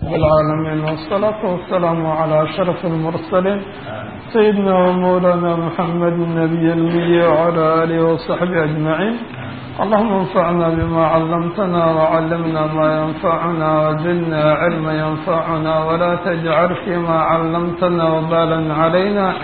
العالمين والصلاة والسلام على أشرف المرسلين سيدنا ومولانا محمد النبي المي وعلى آله وصحبه أجمعين اللهم انفعنا بما علمتنا وعلمنا ما ينفعنا وزدنا علما ينفعنا ولا تجعل فيما علمتنا وبالا علينا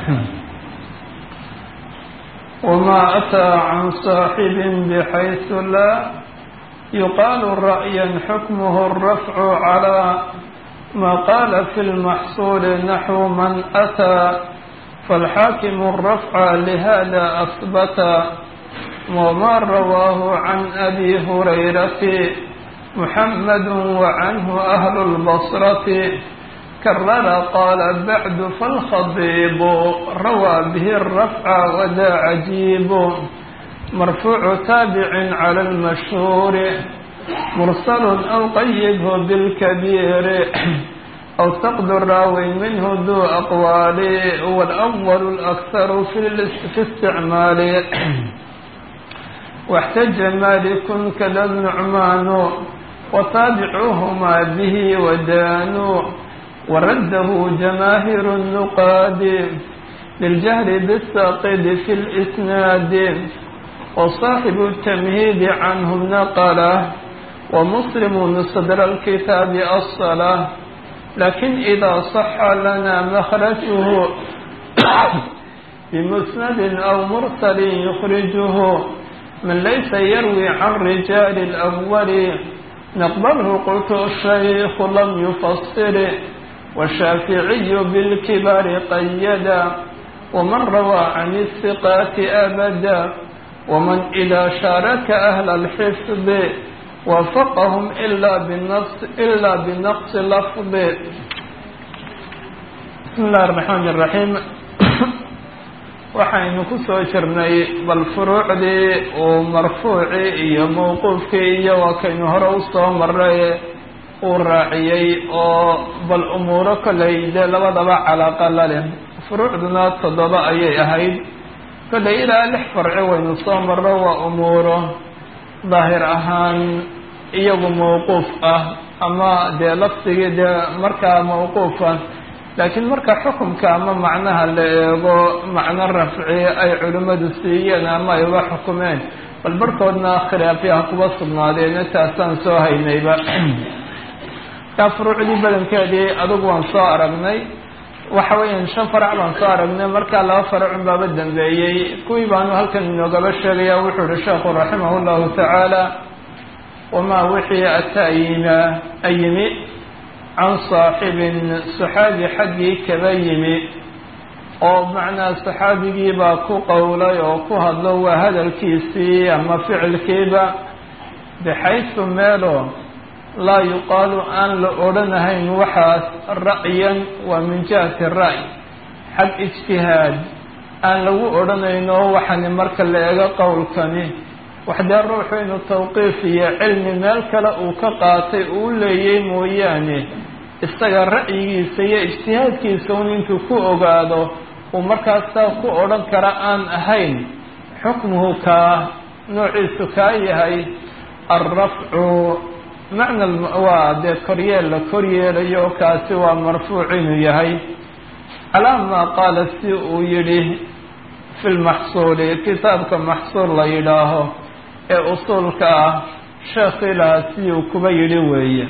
وما أتى عن صاحب بحيث لا يقال رأيا حكمه الرفع على ما قال في المحصول نحو من أتى فالحاكم الرفع لهذا أثبت وما رواه عن أبي هريرة محمد وعنه أهل البصرة كرر قال بعد فالخضيب روى به الرفع وذا عجيب مرفوع تابع على المشهور مرسل أو قيده بالكبير أو سقد الراوي منه ذو أقوال والأول الأكثر في استعمال واحتج مالك كذا النعمان وتابعوهما به ودانوا ورده جماهير النقاد للجهر بالساقد في الإسناد وصاحب التمهيد عنه نقله ومسلم صدر الكتاب الصلاة لكن إذا صح لنا مخرجه بمسند أو مرسل يخرجه من ليس يروي عن رجال الأول نقبله قلت الشيخ لم يفسر والشافعي بالكبار قيدا ومن روى عن الثقات أبدا ومن إذا شارك أهل الحفظ وافقهم إلا بالنقص إلا بنقص لفظ بسم الله الرحمن الرحيم waxaynu ku soo jirnay bal furuucdii uu marfuucii iyo mawquufkii iyo waa kaynu hore usoo maray uu raaciyey oo bal umuuro kollay dee labadaba calaaqa la leh furuucduna toddoba ayay ahayd kollay ilaa lix farci waynu soo marro waa umuuro daahir ahaan iyagu mawquuf ah ama dee lafdigii dee markaa mawquufa laakiin marka xukumka ama macnaha la eego macno rafci ay culimmadu siiyeen ama ay uga xukumeen bal barhkoodna khilaafyaha kuba sugnaadeena taasaan soo haynayba kaa furuucdii badankeedii adugu waan soo aragnay waxa weeyaan shan farac baan soo aragnay markaa laba faracun baaba dambeeyey kuwii baanu halkan inoogaba sheegaya wuxuu ihi sheekhu raximah llahu tacaala wamaa wixii ataayina ayimi can saaxibin saxaabi xaggii kaba yimi oo macnaa saxaabigiibaa ku qowlay oo ku hadlo waa hadalkiisii ama ficilkiiba bixaysu meelo laa yuqaalu aan la odhanahayn waxaas ra'yan waa min jihati ra'y xag ijtihaad aan lagu odhanayno waxani marka la eego qowlkani waxdee ruuxu inuu tawqiif iyo cilmi meel kale uu ka qaatay uu leeyay mooyaane isaga ra'yigiisa iyo ijtihaadkiisa un intuu ku ogaado uu markaas saa ku odhan kara aan ahayn xukmuhu kaa noociisu kaa yahay alrafcu macna waa dee koryeel la koryeelayo kaasi waa marfuuc inuu yahay calaa maa qaala si uu yidhi fi lmaxsuuli kitaabka maxsuul la yidhaaho ee usuulka ah sheekhilaha si uu kuba yidhi weeye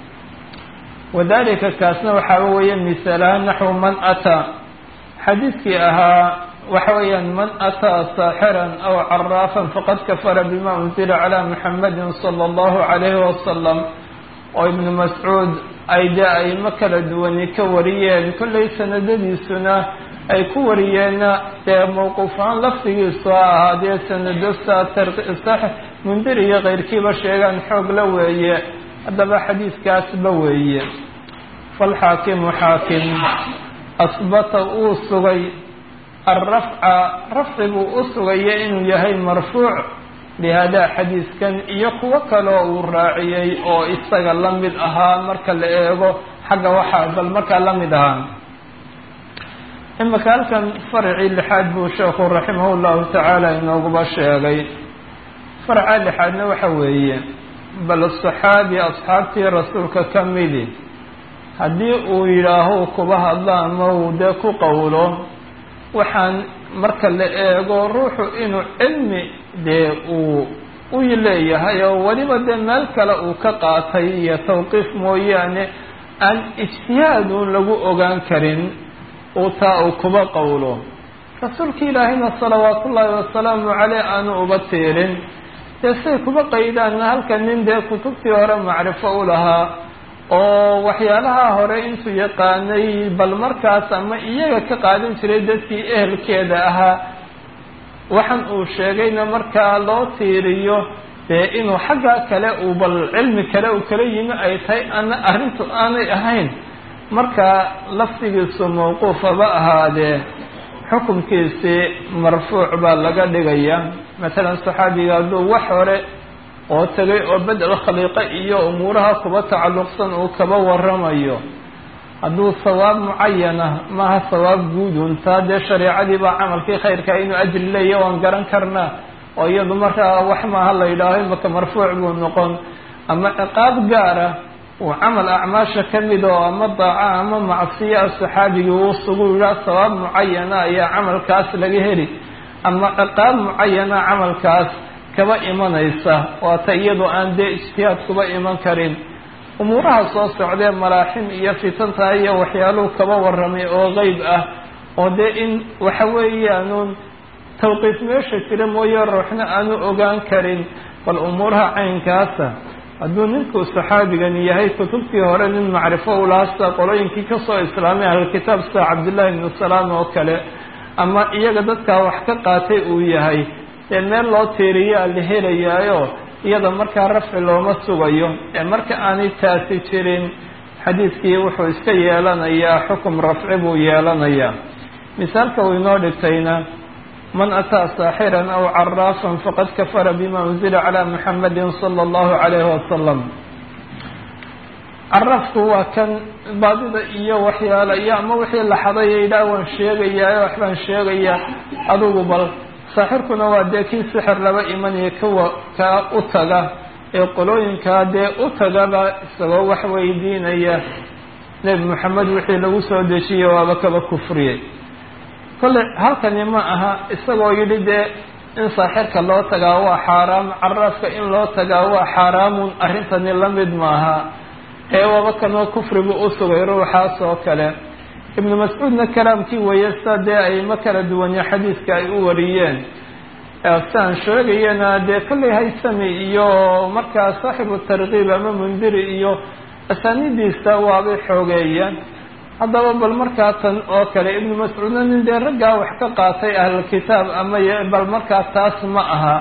wadalika kaasna waxaa weeye misaalaha naxwu man ataa xadiidkii ahaa waxa weeyaan man ataa saaxiran aw caraafan faqad kafara bima unzila calaa muxamadin sala allahu calayhi wasalam oo ibnu mascuud ay dee aymo kala duwani ka wariyeen kollay sanadadiisuna ay ku wariyeenna dee mawquufaan lafdigiisu ha ahaadee sanado saa mundir iyo keyrkiiba sheegaan xoog la weeye haddaba xadiidkaasba weeye falxaakimu xaakim asbata uu sugay alrafca rafci buu u sugaya inuu yahay marfuuc lihadaa xadiidkan iyo kuwo kaleo uu raaciyey oo isaga la mid ahaa marka la eego xagga waxaa bal markaa la mid ahaa imaka halkan faracii lixaad buu sheekhu raximah llahu tacaala inooguba sheegay farca lixaadna waxa weeye bal saxaabi asxaabtii rasuulka ka midi haddii uu yidhaaho kuba hadlo ama uu dee ku qowlo waxaan marka la eego ruuxu inuu cilmi dee uu u leeyahay oo weliba dee meel kale uu ka qaatay iyo tawqiif mooyaane aan ijtihaadun lagu ogaan karin uu taa uu kuba qowlo rasuulka ilaahayna salawaatu ullaahi wasalaamu caleyh aanu uba tiirin dee say kuba qaydaanna halka nin dee kutubtii hore macrifo u lahaa oo waxyaalaha hore intuu yaqaanay bal markaas ama iyaga ka qaadan jiray dadkii ehelkeeda ahaa waxaan uu sheegayna markaa loo tiiriyo dee inuu xaggaa kale uu bal cilmi kale uu kala yimi ay tahay ana arrintu aanay ahayn marka laftigiisu mawquufaba ahaadee xukunkiisii marfuuc baa laga dhigaya matalan saxaabiga hadduu wax hore oo tegay oo bedel khaliiqo iyo umuuraha kuba tacalluqsan uu kaba waramayo hadduu sawaab mucayana maaha sawaab guudun taa dee shareecadii baa camalkii khayrka inuu ajri leeya waan garan karnaa oo iyadu markaa wax maaha la yidhaaho imaka marfuuc buu noqon ama ciqaab gaara uu camal acmaasha ka mid oo ama daaca ama macsiya saxaabigii uu sugu yidhaha sawaab mucayana ayaa camalkaas laga heli ama ciqaab mucayana camalkaas kaba imanaysa waata iyadoo aan dee ijtihaad kuba iman karin umuuraha soo socdee malaaxim iyo fitanta iyo waxyaaluhu kaba warramay oo qeyb ah oo dee in waxa weeyaanuun tawqiif meesha jira mooye ruuxna aanu ogaan karin bal umuuraha caynkaasa hadduu ninkuu saxaabigan yahay kutubtii hore nin macrifo u lahaa sida qolooyinkii kasoo islaamay ahlulkitaab sida cabdillahi ibnu salaam oo kale ama iyaga dadkaa wax ka qaatay uu yahay dee meel loo tiiriyaa la helayaayo iyada markaa rafci looma sugayo ee marka aanay taasi jirin xadiidkii wuxuu iska yeelanayaa xukum rafci buu yeelanayaa misaalka uu inoo dhigtayna man ataa saaxiran aw caraafan faqad kafara bima unzila calaa muxamadin sala allahu calayhi wasalam carafku waa kan baadida iyo waxyaala iyo ama wixii la xadaya idhaa waan sheegayaa waxbaan sheegayaa adugu bal saaxirkuna waa dee kii sixir laba imanaya kawa kaa u taga ee qolooyinkaa dee u tagaba isagoo wax weydiinaya nebi moxamed wixii lagu soo dejiyey waaba kaba kufriyey kolle halkani ma aha isagoo yidhi dee in saaxirka loo tagaa waa xaaraam caraafka in loo tagaa waa xaaraamun arrintani la mid maaha ee waaba kanoo kufrigu u sugay ruuxaas oo kale ibnu mascuudna kalaamkii weeye sida dee ayma kala duwanya xadiiska ay u wariyeen siaan sheegayana dee kollay haysami iyo markaa saaxibu tarkiib ama mundiri iyo asaanidiisa waabay xoogeeyeen haddaba bal markaa tan oo kale ibnu mascuudna nin dee raggaa wax ka qaatay ahlulkitaab ama bal markaa taas ma aha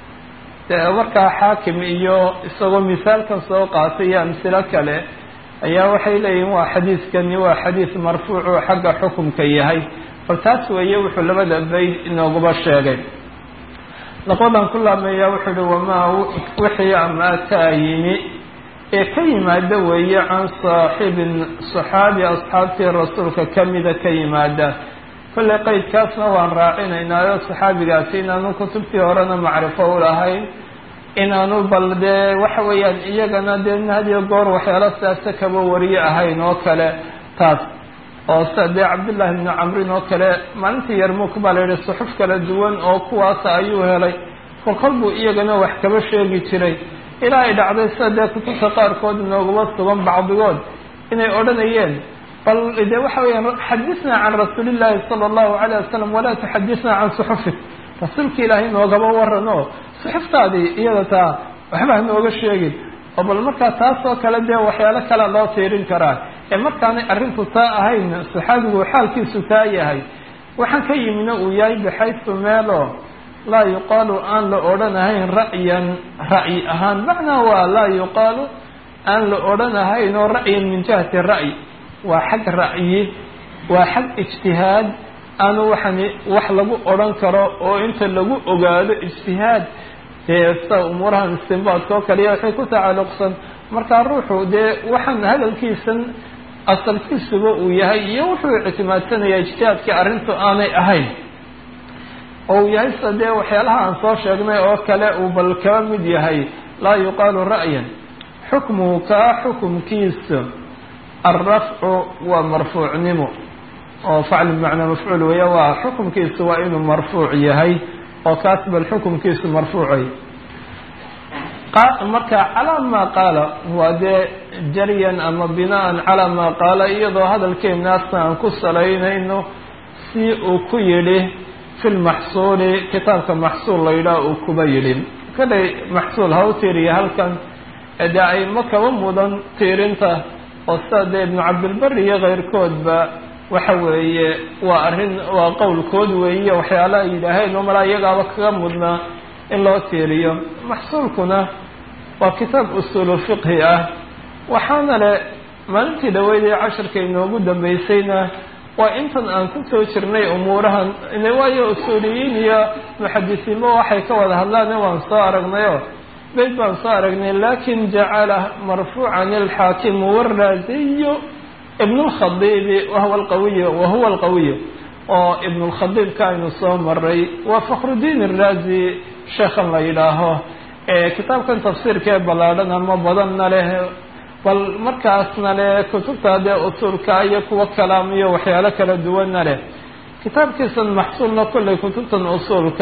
markaa xaakim iyo isagoo misaalkan soo qaatay iyo amsilo kale ayaa waxay leeyihin waa xadiiskani waa xadiis marfuuc oo xagga xukumka yahay bal taas weeye wuxuu labada bayd inooguba sheegay laqadan ku laameeya wuxuu uhi wamaa wixii ama ataa yimi ee ka yimaada weeye can saaxibin saxaabi asxaabtii rasuulka kamida ka yimaada kolley qeydkaasna waan raacinaynaayo saxaabigaasi inaanu kutubtii horena macrifo u lahayn inaanu bal dee waxa weeyaan iyagana dee hadiyo goor waxyaalo sidaasa kaba wariye ahayn oo kale taas oo sida dee cabdullaahi bnu camrin oo kale maalintii yarmuuk baa la yihi suxuf kala duwan oo kuwaasa ayuu helay kolkol buu iyagana wax kaba sheegi jiray ilaa ay dhacday sida dee kutubta qaarkood inooguma sugan bacdigood inay odhanayeen bal dee waxa weeyaan xadisnaa can rasuulillaahi sala allahu calayh wasalam walaa tuxadisnaa can suxufik rasuulka ilaahay noogaba waran oo suxuftaadii iyada taa waxba hanooga sheegin oo bal markaa taas oo kale dee waxyaalo kale loo tiirin karaa ee markaanay arrintu taa ahayn saxaabigu xaalkiisu taa yahay waxaan ka yimina uu yahay baxaysu meelo laa yuqaalu aan la odhanahayn ra'yan ra'yi ahaan macnaa waa laa yuqaalu aan la odhanahayn oo ra'yan min jihati ra'yi waa xag ra'yi waa xag ijtihaad aanu waxani wax lagu odhan karo oo inta lagu ogaado ijtihaad dee sida umuurahan istinbaadka oo kale iyo waxay ku tacalluqsan markaa ruuxu dee waxaan hadalkiisan asalkiisuba uu yahay iyo wuxuu ictimaadsanayaa ijtihaadkii arrintu aanay ahayn oo uu yahay sida dee waxyaalaha aan soo sheegnay oo kale uu bal kaba mid yahay laa yuqaalu ra'yan xukmuhu kaa xukumkiisa alrafcu waa marfuucnimo oo facl bimacnaa mafcuul weeye waa xukumkiisu waa inuu marfuuc yahay oo kaas bal xukumkiisu marfuucay marka calaa maa qaala waa dee jaryan ama binaan calaa maa qaala iyadoo hadalkeenaasna aan ku salaynayno si uu ku yidhi fi lmaxsuuli kitaabka maxsuul la yidhaah uu kuba yidhin kadhay maxsuul ha u tiiriya halkan dee ayma kaba mudan tiirinta oo sida dee ibnu cabdilbari iyo keyrkoodba waxa weeye waa arrin waa qowlkood weeye waxyaala ay yidhaaheen oo malaa iyagaaba kaga mudnaa in loo tiiriyo maxsuulkuna waa kitaab usuulu fiqhi ah waxaana le maalintii dhaweydee casharka inoogu dambeysayna waa intan aan ku soo jirnay umuurahan waayo usuuliyiin iyo muxadisiinba waxay ka wada hadlaan waan soo aragnayo beyd baan soo aragnay lakin jacala marfuucan alxaakimu waraasiyu ibn lkhadiibi wahuwa alqawiy wahuwa alqawiy oo ibn lkhadiibka aynu soo maray waa fakhrudiin iraazi sheekhan la yidhaaho kitaabkan tafsiirka ee ballaadhan ama badanna leh bal markaasna leh kutubta dee usuulka iyo kuwa kalaam iyo waxyaalo kala duwanna leh kitaabkiisan maxsuulna kolley kutubtan usuulka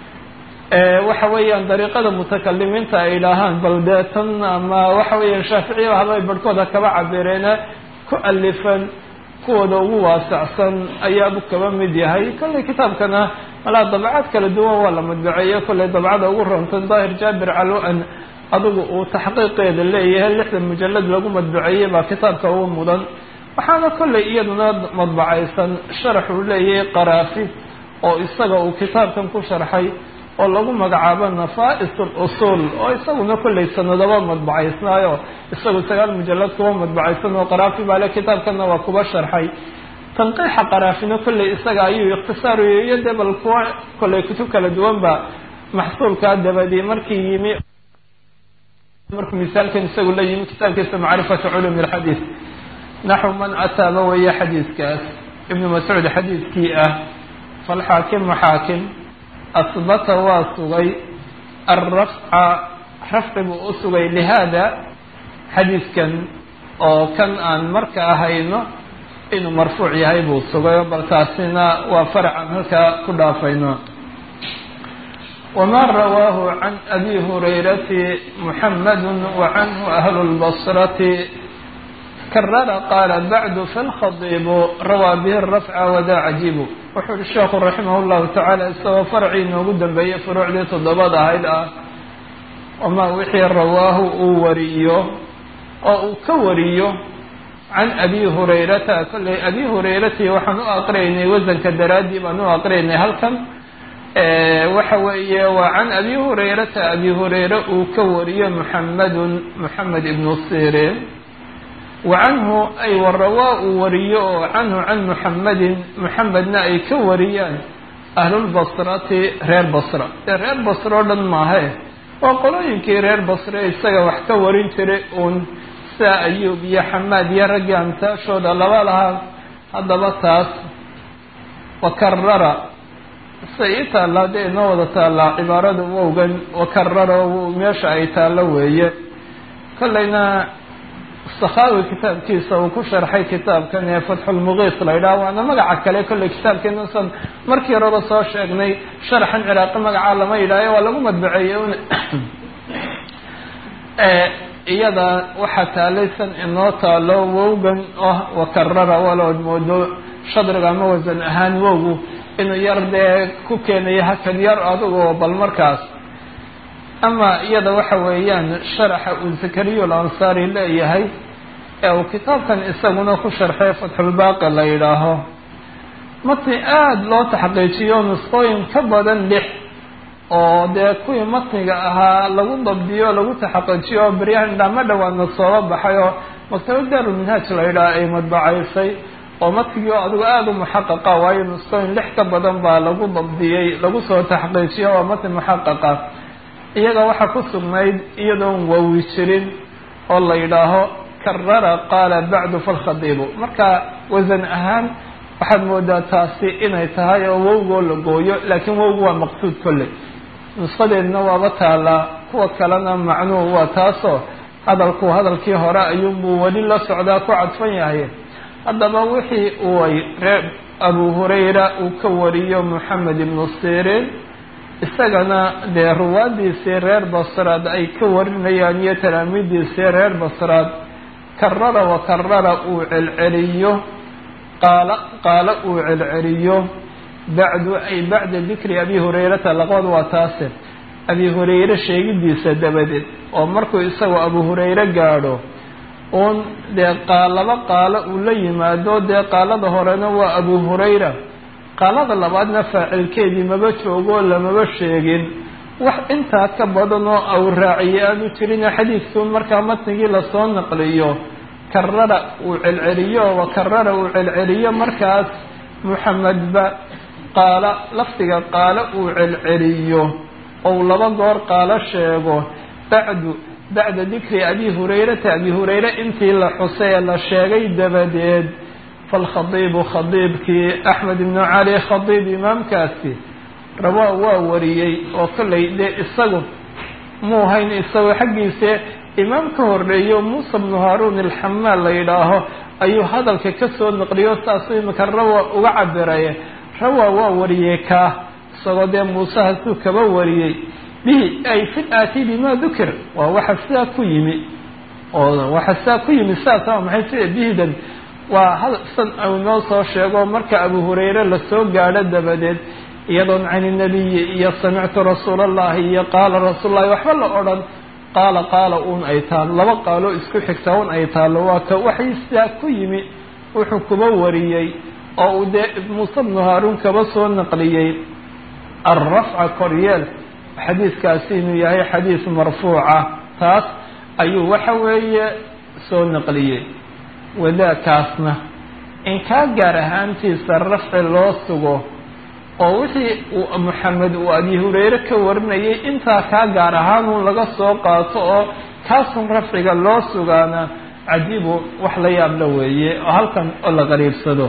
waxa weeyaan dariiqada mutakalimiinta ay idhaahaan bal dee tan ama waxa weeyaan shaaficiya habay barhkooda kaba cabireene ku alifan kuwooda ugu waasacsan ayaabu kaba mid yahay kolley kitaabkana malaa dabcad kala duwan waa la madbaceeye kolley dabcada ugu rontan daahir jaabir calo-an adigu uu taxqiiqeeda leeyahay lixdan mujalad lagu madbaceeyey baa kitaabka ugu mudan waxaana kolley iyaduna madbacaysan sharax uu leeyahay qaraafi oo isaga uu kitaabkan ku sharxay oo lagu magacaabo nafaa-is alusuul oo isaguna kolley sanadaba madbacaysnaayo isagu sagaal mujalad kuwa madbacaysan oo qaraafi baale kitaabkana waa kuba sharxay tanqiixa qaraafina kolley isaga ayuu ikhtisaariyo iyo dee bal kuwa kolley kutub kala duwan ba maxsuulkaa dabadii markii yimi markuu misaalkan isagu la yimi kitaabkiisa macrifatu culumi alxadiid naxw man ataaba weeye xadiidkaas ibnu mascuud xadiidkii ah falxaakimu xaakim asbata waa sugay alrafca rafci buu u sugay lihaada xadiidkan oo kan aan marka ahayno inuu marfuuc yahay buu sugayo bal taasina waa farcan halkaa ku dhaafayno wma rawaahu can abi hurayrati muxamadu wacanhu ahlu lbasrati karara qaala bacdu falkhadiibu rawaa bihi rafca wadaa cajiibu wuxuu uhi sheekhu raximah llahu tacaala isagoo farcii inoogu dambeeyey furuucdii toddobada ahayd ah wamaa wixii rawaahu uu wariyo oo uu ka wariyo can abi hurayrata kolley abi hurayrati waxaan u aqriyaynay wasanka daraaddii baan u aqriyaynay halkan waxa weeye waa can abi hurayrata abi hureyre uu ka wariyo muxamedun moxamed ibnu sirin wa canhu ay warawaa uu wariyo oo canhu can muxamedin muxamedna ay ka wariyaan ahlulbasrati reer basra dee reer basra o dhan maahe waa qolooyinkii reer basre isaga wax ka warin jiray uun sida ayuub iyo xamaad iyo raggii amtaashooda laba lahaa haddaba taas wakarara sida ii taallaa dee inoo wada taallaa cibaarada wowgan wakarara meesha ay taallo weeye kollayna sakhaawi kitaabkiisa uu ku sharxay kitaabkan ee fatxulmuqiis la yidhaha waana magaca kale kolley kitaabkeena san markii horeba soo sheegnay sharaxan ciraaqi magacaa lama yidhaayo waa lagu madbaceeyey un iyada waxaa taalaysan inoo taalo wowgan oh wakarara walood moodo shadriga ama wasan ahaan wowgu inuu yar dee ku keenayo hakan yar adugo bal markaas ama iyada waxa weeyaan sharaxa uu zakariya alansaari leeyahay ee uu kitaabkan isaguna ku sharxay fatxulbaaqi la yidhaaho matni aada loo taxqiijiyo nusqooyin ka badan lix oo dee kuwii matniga ahaa lagu dabdiyo lagu taxaqiijiyo oo beryahan dhama dhawaadna sooba baxay oo maktabad daarulminhaaj la yidhaha ay madbacaysay oo matnigii oo adigu aada u muxaqaqa waayo nusqooyin lix ka badan baa lagu dabdiyey lagu soo taxqiijiyo waa matni muxaqaqa iyaga waxaa ku sugnayd iyadoon wawi jirin oo la yidhaaho karara qaala bacdu falkhadiibu marka wasan ahaan waxaad moodaa taasi inay tahay oo wowgoo la gooyo laakiin wowgu waa maqsuud kolley nusqadeedna waaba taalaa kuwa kalena macnuhu waa taasoo hadalku hadalkii hore ayuunbuu weli la socdaa ku cadfan yahay haddaba wixii uu ay reer abu hurayra uu ka wariyo moxamed ibnu sirin isagana dee ruwaadiisii reer basraad ay ka warinayaan iyo talaamiidiisii reer basraad karara wa karara uu celceliyo qaala qaala uu celceliyo bacdu ay bacda dikri abi hurayrata laqood waa taase abi hurayre sheegidiisa dabadeed oo markuu isagoo abu hurayre gaadho uun dee qaalaba qaalo uu la yimaado dee qaalada horena waa abu hurayra qaalada labaadna faacilkeedii maba joogoo lamaba sheegin wax intaa ka badan oo aw raaciye aanu jirina xadiidkuun markaa matnigii lasoo naqliyo karara uu celceliyo wa karara uu celceliyo markaas muxamedba qaala lafdiga qaalo uu celceliyo ou laba goor qaalo sheego bacdu bacda dikri abi hurayrata abi hurayre intii la xusay ee la sheegay dabadeed falkhadiibu khadiibkii axmed ibnu cali khadiib imaamkaasi rawaa waa wariyey oo kollay dee isagu muu hayn isagoo xaggiise imaam ka horreeyo muusa bnu haaruun alxamaal la yidhaaho ayuu hadalka ka soo naqliyo saasuu imika rawa uga cabiray rawa waa wariyey kaa isagoo dee muuse hasuu kaba wariyey bihi ay fi aati bima dukir waa waxa sidaa ku yimi oo waxa sidaa ku yimi sidaas waa maxay sida bihidan waa hal san uu noo soo sheego marka abu hurayre lasoo gaadho dabadeed iyadoon cani nabiyi iyo samictu rasuula allahi iyo qaala rasuulullahi waxba la odhan qaala qaala uun ay taalo laba qaalo isku xigta un ay taalo waa ka waxay sidaa ku yimi wuxuu kuba wariyey oo uu dee muuse bnu haaruun kaba soo naqliyey alrafca koryeel xadiidkaasi inuu yahay xadiis marfuuca taas ayuu waxa weeye soo naqliyey wadaakaasna in kaa gaar ahaantiisa rafci loo sugo oo wixii uu moxamed uu abi hurayre ka warinayay intaa kaa gaar ahaanun laga soo qaato oo kaasun rafciga loo sugaana cajiibu wax la yaabla weeye oo halkan oo la qariibsado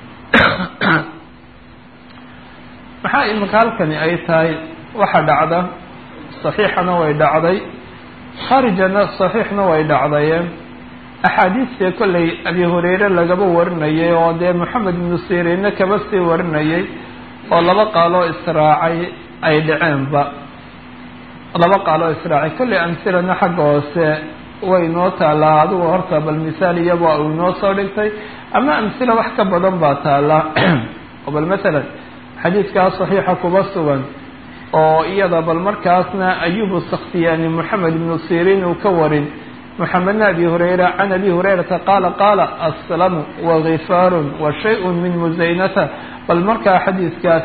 maxaa iminka halkani ay tahay waxa dhacda saxiixana way dhacday khaarijana saxiixna way dhacdayeen axaadiistee kollay abi hurayre lagaba warinayay oo dee moxamed ibnu siriinna kaba sii warinayay oo laba qaaloo israacay ay dhaceenba laba qaaloo israacay kollay amsilana xagga hoose way noo taalaa adigu horta bal misaal iyaba uu inoo soo dhigtay ama amsila wax ka badan baa taallaa oo bal masalan xadiidkaas saxiixa kuba sugan oo iyada bal markaasna ayubu sakhtiyaani moxamed ibnu siriin uu ka warin moxamedna abi hurayra can abi hurayrata qaala qaala aslamu wagifaarun wa shay-un min musaynata bal markaa xadiidkaas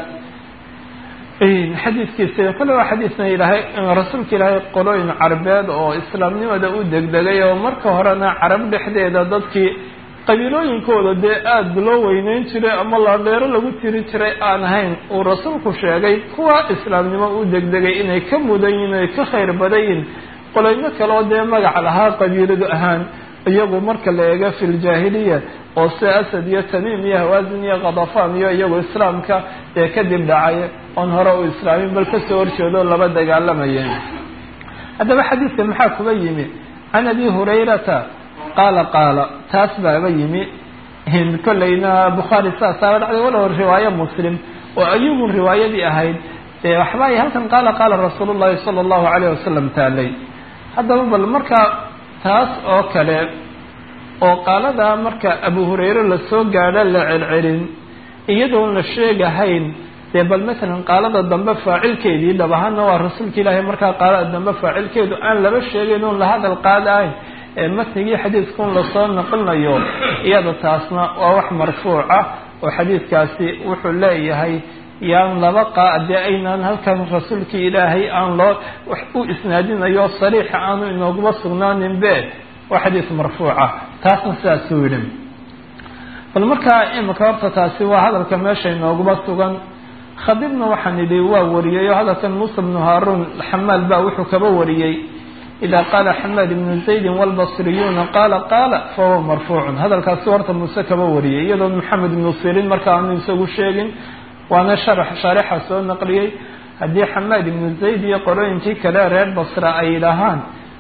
xadiidkiisa kole waa xadiisna ilaahay rasuulka ilaahay qolooyin carbeed oo islaamnimada u degdegay oo marka horena carab dhexdeeda dadkii qabiilooyinkooda dee aada loo weyneyn jiray ama laadheero lagu tiri jiray aan ahayn uu rasuulku sheegay kuwa islaamnimo u degdegay inay ka mudan yihin ay ka khayr badan yihin qoloyno kaleoo dee magac lahaa qabiiladu ahaan iyagu marka la eego fi ljaahiliya oo sida asad iyo tamiim iyo hawaasin iyo khadafaan iyo iyagu islaamka ee kadib dhacay oon hore u islaamin bal kasoo horjeedo laba dagaalamayeen haddaba xadiidka maxaa kuba yimi can abi hurayrata qaala qaala taas baaba yimi kollayna bukhaari saasaaba dhacday walow riwaayo muslim oo ayubun riwaayadii ahayd dee waxba ay halkan qaala qaala rasuulu llahi sala allahu calayh wasalam taalay haddaba bal markaa taas oo kale oo qaaladaa marka abu hurayre lasoo gaadho la celcelin iyadoon la sheegahayn dee bal masalan qaalada dambe faacilkeedii dhab ahaana waa rasuulka ilaahay markaa qaalada dambe faacilkeedu aan laba sheegayn oon la hadal qaadahayn ee matnigii xadiidkaun lasoo naqlinayo iyada taasna waa wax marfuuc ah oo xadiidkaasi wuxuu leeyahay yaan laba qaa dee aynaan halkan rasuulkii ilaahay aan loo wax u isnaadinayo sariixa aanu inooguma sugnaanin be waa xadiis marfuuca taasna sidaasuu yidhi bal markaa imika horta taasi waa hadalka meesha inooguma sugan khadibna waxaan idhi waa wariyey oo hadalkan muusa bnu haaruun xamaal baa wuxuu kaba wariyey ida qaala xamaad ibnu zaydin wlbasriyuuna qaala qaala fahuwa marfuucun hadalkaasi horta muuse kaba wariyay iyadoo maxamed ibnu sirin marka aanu isagu sheegin waana sharax shaarixa soo naqliyey haddii xamaad ibnu zayd iyo qolooyinkii kale reer basra ay yidhaahaan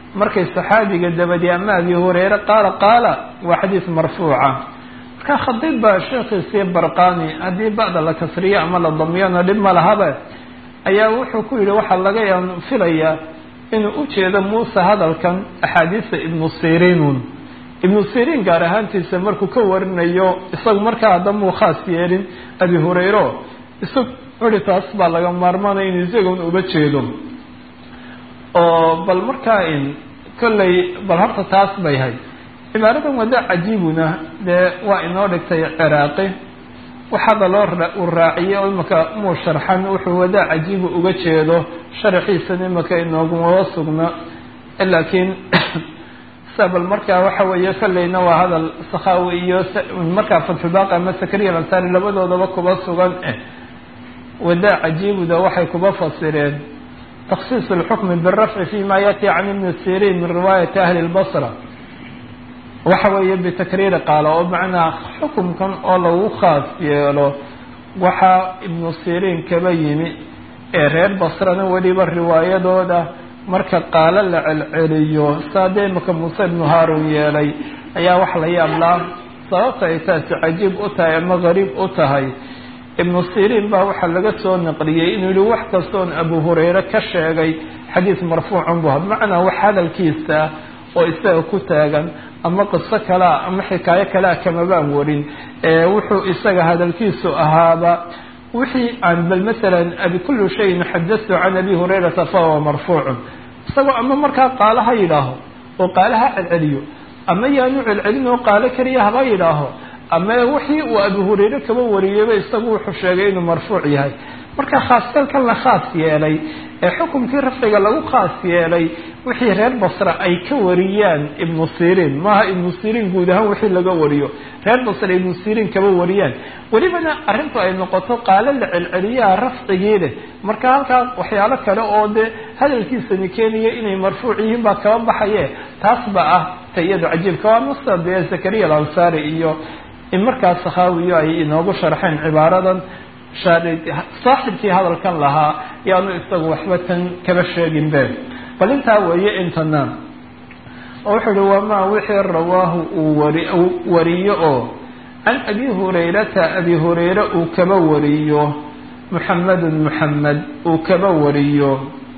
markay saxaabiga dabadi ama abi hureyre qaala qaala waa xadiis marfuuca marka khadiib baa sheekhiisii barqani haddii ba'da la kasriyo ama la damiyona dhib ma lahaba ayaa wuxuu ku yidhi waxaa laga filayaa inuu ujeedo muuse hadalkan axaadiista ibnu siriinun ibnu siriin gaar ahaantiisa markuu ka warinayo isagu markaa haddamuu khaas yeelin abi hureyro isag uri taas baa laga maarmaanaya inu isagun uba jeedo oo bal markaa in kolley bal horta taas bay hay cibaaradan wada cajiibuna dee waa inoo dhigtay ciraaqi waxaaba loo uu raaciyey oo imaka muu sharxan wuxuu wadaa cajiibu uga jeedo sharaxiisan imaka inoogumaba sugna laakiin bal markaa waxa weeye kolleyna waa hadal sakhaawi iyo markaa fatxulbaaqi ama sakariya alansaari labadoodaba kuba sugan eh wadaa cajiibuda waxay kuba fasireen takhsiis alxukmi birafci fi ma yati can ibni siriin min riwaayati ahli lbasra waxa weeye bitakriiri qaala oo macnaa xukumkan oo lagu khaas yeelo waxaa ibnu siriin kaba yimi ee reer basrana weliba riwaayadooda marka qaalo la celceliyo saadee imaka muuse ibnu haarun yeelay ayaa wax la yaablaa sababta ay taasi cajiib u tahay ama gariib u tahay ibnu siriin baa waxaa laga soo naqliyey inuu yihi wax kastoon abu hureyre ka sheegay xadiis marfuucan bu macnaa wax hadalkiisa oo isaga ku taagan ama qiso kalea ama xikaayo kalea kamabaan warin wuxuu isaga hadalkiisu ahaaba wixii aan bal masalan abi kullu shayin xadastu can abi hurayrata fahuwa marfuucun isagoo ama markaa qaalo ha yidhaaho oo qaalo ha celceliyo ama yaanu celcelin oo qaalo keliya haba yidhaaho ama wixii uu abi hureyre kaba wariyeyba isagu wuxuu sheegay inuu marfuuc yahay marka khaaskalkan la khaas yeelay ee xukumkii rafciga lagu khaas yeelay wixii reer basra ay ka wariyaan ibnu siriin maaha ibnu siriin guud ahaan wixii laga wariyo reer basra ibnu siriin kaba wariyaan welibana arrintu ay noqoto qaalo la celceliyaha rafcigii leh marka halkaa waxyaalo kale oo dee hadalkiisani keenaya inay marfuuc yihiin baa kaba baxaye taas ba ah tayadu cajiibka waa nusa dee zakariya alansaari iyo in markaas sakhaawiyo ay inoogu sharxeen cibaaradan saaxibkii hadalkan lahaa yaanu isagu waxba tan kaba sheegin be bal intaa weeye intana oo wuxuu uhi wamaa wixii rawaahu uu wari wariyo oo can abi hurayrata abi hureyre uu kaba wariyo muxamedun muxamed uu kaba wariyo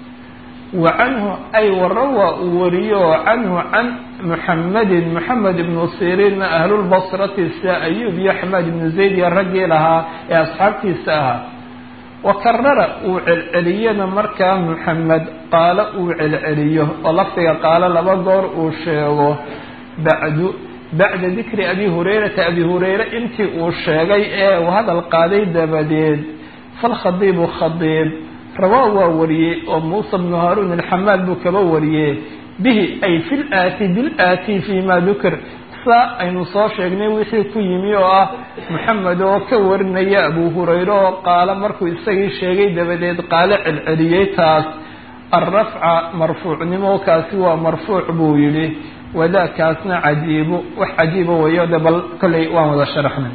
wa canhu ay warawa uu wariyo canhu can muxamedin moxamed ibnu siriinna ahlulbasrati sia ayub iyo xamaad ibnu zayd iyo raggii lahaa ee asxaabtiisa ahaa wa karara uu celceliyana markaa muxamed qaalo uu celceliyo oo lafdiga qaalo laba goor uu sheego bacdu bacda dikri abi hurayrata abi hureyre intii uu sheegay ee uu hadal qaaday dabadeed falkhadiibu khadiib rawaa waa wariyey oo muusa bnu haaruun alxamaad buu kaba wariyey bihi ay fi laati bilaati fi ma dukir saa aynu soo sheegnay wixii ku yimi oo ah moxamed oo ka warinaya abu hureyre oo qaalo markuu isagii sheegay dabadeed qaalo celceliyey taas alrafca marfuucnimo kaasi waa marfuuc buu yidhi wadaakaasna cajiibo wax cajiiba weeyo de bal kolley waan wada sharaxnay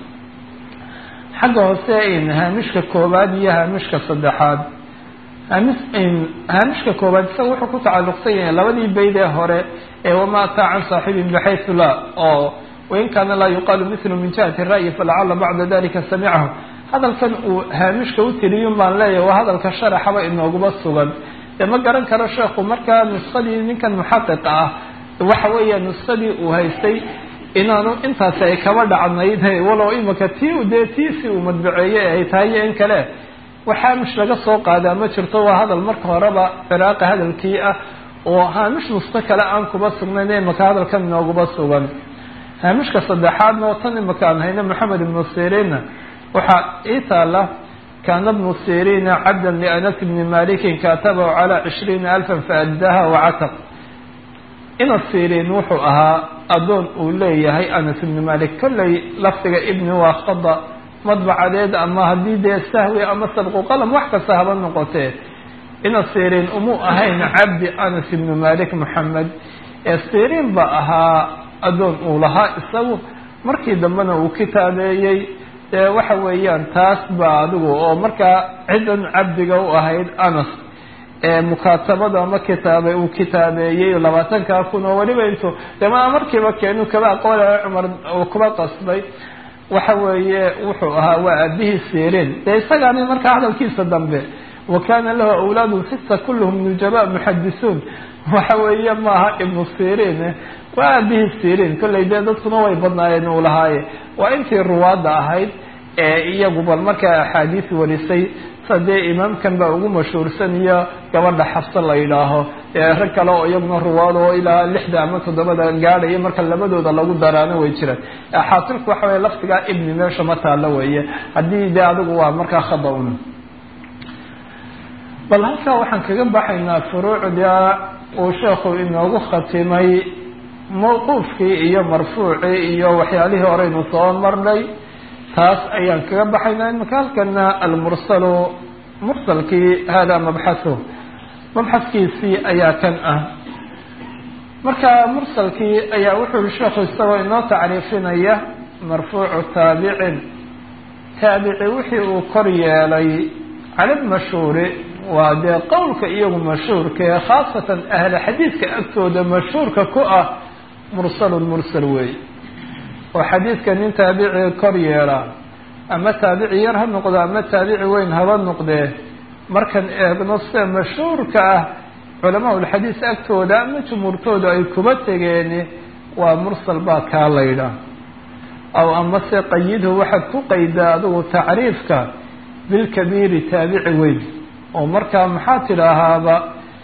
xagga hoose in haamishka koowaad iyo haamishka saddexaad hamis haamishka koowaad isaga wuxuu ku tacalluqsan yahay labadii bayd ee hore ee wama ataa can saaxibin baxaysu la oo wain kaana laa yuqaalu mithlu min jihati ra'yi falacala bacda dalika samicahu hadalkan uu haamishka u tiriyun baan leeyahay waa hadalka sharaxaba inooguba sugan dee ma garan karo sheekhu markaa nuskadii ninkan muxaqiqa ah waxa weeya nuskadii uu haystay inaanu intaasi ay kaba dhacnayd walow imaka tii dee tiisi uu madbaceeyey ay tahay iyo in kale wax haamish laga soo qaadaa ma jirto waa hadal marka horeba ciraaqa hadalkii ah oo haamish nusko kale aan kuba sugnayn imaka hadalkan inooguba sugan haamishka saddexaadna oo tan imaka aan hayno maxamed ibnu siriinna waxaa ii taala kaana bnu siriina cabdan lianas bni malikin kaatabahu calaa cishriina alfan faaddaha wacataq ina siriin wuxuu ahaa addoon uu leeyahay anas ibni malik kolley lafdiga ibni waa khada madbacadeed ama haddii dee sahwi ama sabqu qalam wax kasta haba noqotee ina siriin umuu ahayn cabdi anas ibnu malik moxamed ee siriin ba ahaa addoon uu lahaa isagu markii dambena uu kitaabeeyey dee waxa weeyaan taas ba adigu oo markaa ciddan cabdiga u ahayd anas mukaatabada ama kitaabay uu kitaabeeyey labaatankaa kun oo weliba intuu dema markiiba keenu kaba aqoolaya cumar uu kuba qasbay waxa weeye wuxuu ahaa waa aabihii sirin dee isagaani markaa hadalkiisa dambe wa kana lahu awlaadu sita kulluhum nujaba muxadisuun waxa weeye maaha ibnu sirin waa aabihii sirin kollay dee dadkuna way badnaayeen uu lahaaye waa intii ruwaadda ahayd ee iyagu bal markaa axaadiis warisay sa dee imaamkan baa ugu mashhuursan iyo gabadha xabse la yidhaaho ee rag kale oo iyaguna ruwaad oo ilaa lixda ama toddobada gaadhaya marka labadooda lagu daraano way jiraan xaasilku waxa weye laftigaa ibni meesha ma taalo weeye haddii dee adigu waa markaa khada-un bal halkaa waxaan kaga baxaynaa furuucda uu sheekhu inoogu khatimay mawquufkii iyo marfuucii iyo waxyaalihii horeynu soo marnay taas ayaan kaga baxaynaa imaka halkana almursalu mursalkii hada mabxathu mabxaskiisii ayaa kan ah marka mursalkii ayaa wuxuu yihi sheekhu isagoo inoo tacriifinaya marfuucu taabicin taabici wixii uu kor yeelay cala lmashhuuri waa dee qowlka iyagu mashhuurka ee khaasatan ahla xadiidka agtooda mashhuurka ku ah mursalun mursal weey oo xadiidka nin taabici kor yeelaa ama taabici yar ha noqdo ama taabici weyn haba noqdee markan eegno sida mashhuurka ah culamaa ulxadiis agtooda ama jumhuurtooda ay kuba tegeen waa mursal baa kaa laydha aw amase qayidhu waxaad ku qaydaa adigu tacriifka bilkabiiri taabici weyn oo markaa maxaa tidhaahaaba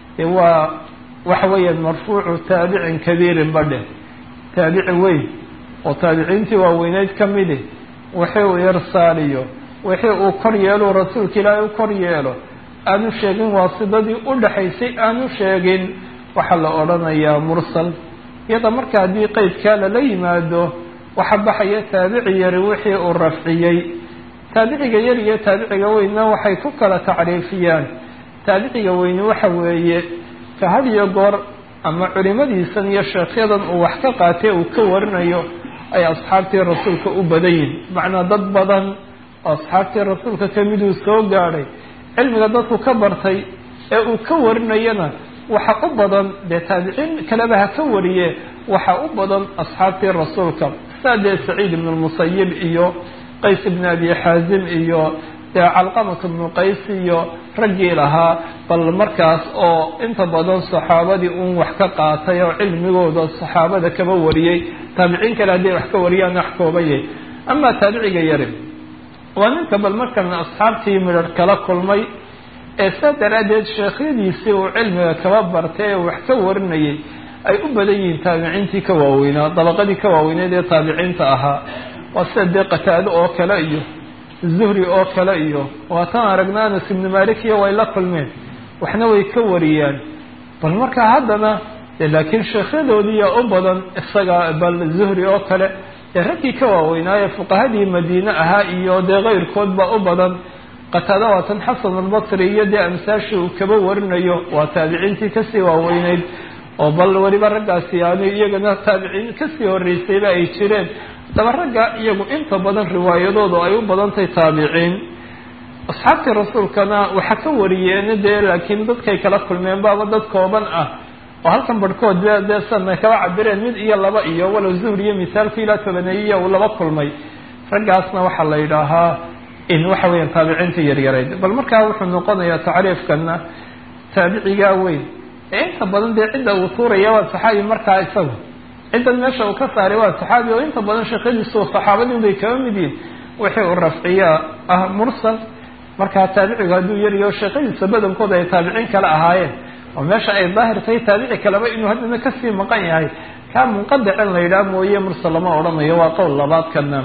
waa waxa weeyaan marfuucu taabicin kabiirin badhe taabici weyn oo taabiciintii waaweyneyd ka midi wixii uu irsaaliyo wixii uu kor yeelo rasuulka ilaahay u kor yeelo aanu sheegin waasidadii u dhaxaysay aanu sheegin waxaa la odhanayaa mursal iyada marka haddii qeydkaa lala yimaado waxa baxaya taabici yari wixii uu rafciyey taabiciga yar iyo taabiciga weynna waxay ku kala tacriifiyaan taabiciga weyni waxa weeye ka had iyo goor ama culimadiisan iyo sheekhyadan uu wax ka qaatay uu ka warinayo ay asxaabtii rasuulka u badan yihin macnaa dad badan oo asxaabtii rasuulka kamiduu soo gaadhay cilmiga dadku ka bartay ee uu ka warinayana waxa u badan dee taabiciin kaleba ha ka wariye waxa u badan asxaabtii rasuulka saa dee saciid ibn lmusayib iyo qays ibn abi xaazim iyo dee calqamat ibnu qays iyo raggii lahaa bal markaas oo inta badan saxaabadii uun wax ka qaatay oo cilmigooda saxaabada kaba wariyey taabiciin kale hadday wax ka wariyaan wax koobayay amaa taabiciga yari waa ninka bal markana asxaabtii midhar kala kulmay ee saa daraaddeed sheekhyadiisii uu cilmiga kaba bartay ee wax ka warinayay ay u badan yihiin taabiciintii ka waaweynaa dabaqadii ka waaweyneed ee taabiciinta ahaa waa sida dee qataado oo kale iyo zuhri oo kale iyo waatan aragna anas ibnu malik iyo way la kulmeen waxna way ka wariyaan bal markaa haddana de laakiin sheekhyadoodiiya u badan isaga bal zuhri oo kale dee raggii ka waaweynaaye fuqahadii madiine ahaa iyo dee keyrkood baa u badan qataada waatan xasan albasri iyo dee amsaashii uu kaba warinayo waa taabiciintii kasii waaweyneyd oo bal weliba raggaasi yani iyagana taabiciin kasii horeysayba ay jireen daba ragga iyagu inta badan riwaayadoodu ay u badantahay taabiciin asxaabtii rasuulkana waxa ka wariyeen dee laakiin dadkay kala kulmeen baaba dad kooban ah oo halkan barhkood be dee sana kaba cabireen mid iyo laba iyo walow zuhri iyo misaalku ilaa tobaneeyiya uu laba kulmay raggaasna waxaa la yidhaahaa in waxa weeyaan taabiciinta yaryareyd bal markaa wuxuu noqonayaa tacriifkana taabicigaa weyn ee inta badan dee cidda uu tuuraya waa saxaabi markaa isagu ciddan meesha uu ka saaray waa saxaabi oo inta badan sheekhadiisu saxaabadii bay kaba mid yihin wixii uu rafciyaa ah mursal markaa taabicigu hadduu yaryaho sheekhadiisa badankooda ay taabiciin kale ahaayeen oo meesha ay daahir tahay taabici kaleba inuu haddana kasii maqan yahay kaa munqadicin la yidhaha mooye mursal lama odhanayo waa qowl labaadkana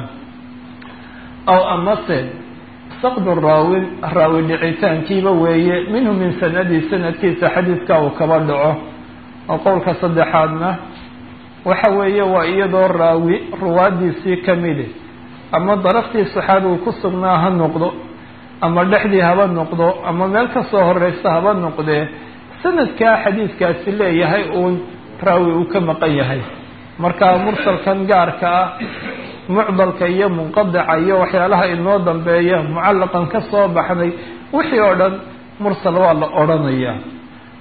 aw amase saqdu raawin raawi dhicitaankiiba weeye minhu min sanadi sanadkiisa xadiidka uu kaba dhaco oo qowlka saddexaadna waxa weeye waa iyadoo raawi ruwaadiisii kamidi ama daraftii saxaabigu ku sugnaa ha noqdo ama dhexdii haba noqdo ama meel kasoo horeysa haba noqdee sanadkaa xadiidkaasi leeyahay uun raawi uu ka maqan yahay marka mursalkan gaarka ah mucdalka iyo munqadica iyo waxyaalaha inoo dambeeya mucallaqan ka soo baxnay wixii oo dhan mursal waa la odhanayaa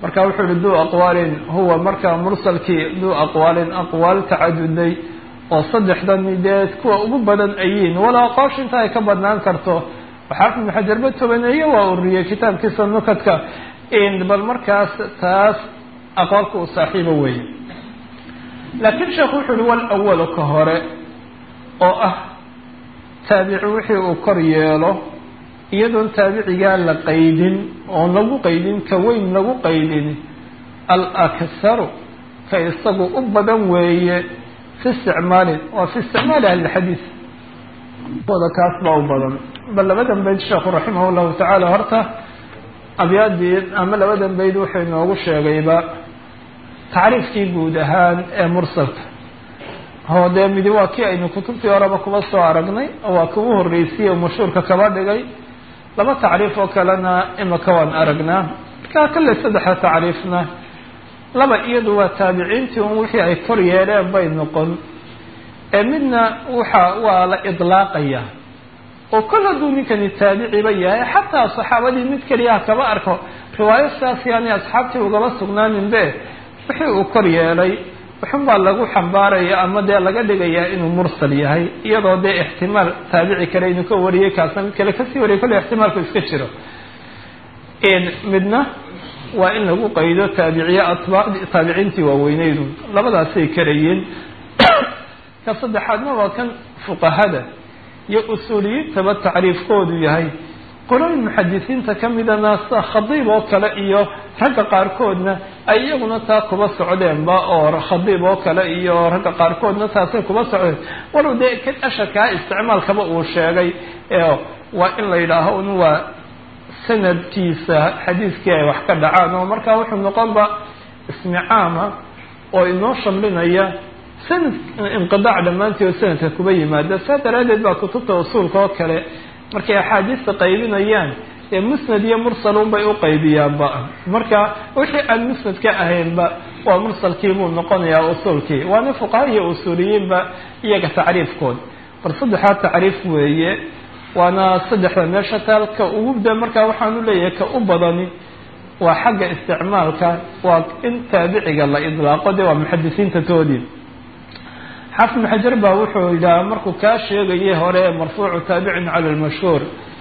marka wuxuu yihi duu aqwaalin huwa marka mursalkii duu aqwaalin aqwaal tacaduday oo saddexdani dee kuwa ugu badan ayiin walaa aqoosha inta ay ka badnaan karto xaafid ibnu xajarba tobaneeye waa uriyey kitaabkiisa nukadka bal markaas taas aqoolka uu saaxiibo weeye laakiin sheekhu wuxuu uhi wal awalu ka hore oo ah taabici wixii uu kor yeelo iyadoon taabicigaa la qaydin oon lagu qaydin ka weyn lagu qaydin al akharu ka isagu u badan weeye fi isticmaalin waa fi isticmaali ahlilxadiid wada kaas baa u badan bal labadan bayd sheekhu raximah llahu tacaala horta abyaadii ama labadan bayd wuxuu inoogu sheegayba tacriifkii guud ahaan ee mursalka oo dee midi waa kii aynu kutubtii horeba kuba soo aragnay oo waa kugu horreysiyey oo mashhuurka kaba dhigay laba tacriif oo kalena imaka waan aragnaa markaa kale saddexa tacriifna laba iyadu waa taabiciintii un wixii ay kor yeeleen bay noqon ee midna waxa waa la idlaaqaya oo kol hadduu ninkani taabiciba yahay xataa saxaabadii mid keliyaha kaba arko riwaayo sidaas yaani asxaabtii ugaba sugnaaninbe wixii uu kor yeelay wuxun baa lagu xambaaraya ama dee laga dhigayaa inuu mursal yahay iyadoo dee ixtimaal taabici kale inuu ka wariyey kaasna mid kale kasii wariyay kolle ixtimaalku iska jiro midna waa in lagu qaydo taabiciye atbaa taabiciintii waaweyneydu labadaasay karayeen ka saddexaadna waa kan fuqahada iyo usuuliyiintaba tacriifkoodu yahay qolooyin muxadisiinta ka midana sida khadiib oo kale iyo ragga qaarkoodna ay iyaguna taa kuba socdeenba oo khadiib oo kale iyo ragga qaarkoodna taasay kuba socdeen walow dee kan asharkaa isticmaalkaba uu sheegay waa in la yidhaaho un waa sanadkiisa xadiiskii ay wax ka dhacaan oo markaa wuxuu noqonba ismi caama oo inoo shamlinaya sanad inqidaac dhammaantii oo sanadka kuba yimaada saa daraaddeed baa kutubta usuulka oo kale markay axaadiista qaybinayaan ee musnad iyo mursalun bay u qaybiyaanba marka wixii aan musnad ka ahaynba waa mursalkii buu noqonayaa usuulkii waana fuqaha iyo usuuliyiinba iyaga tacriifkood bal saddexaa tacriif weeye waana saddexda meesha taal ka ugu da markaa waxaanu leeyahay ka u badani waa xagga isticmaalka waa in taabiciga la idlaaqo dee waa muxadisiinta toodii xaafid ibn xajar baa wuxuu yidhaha markuu kaa sheegayay hore marfuucu taabicin cala lmashhuur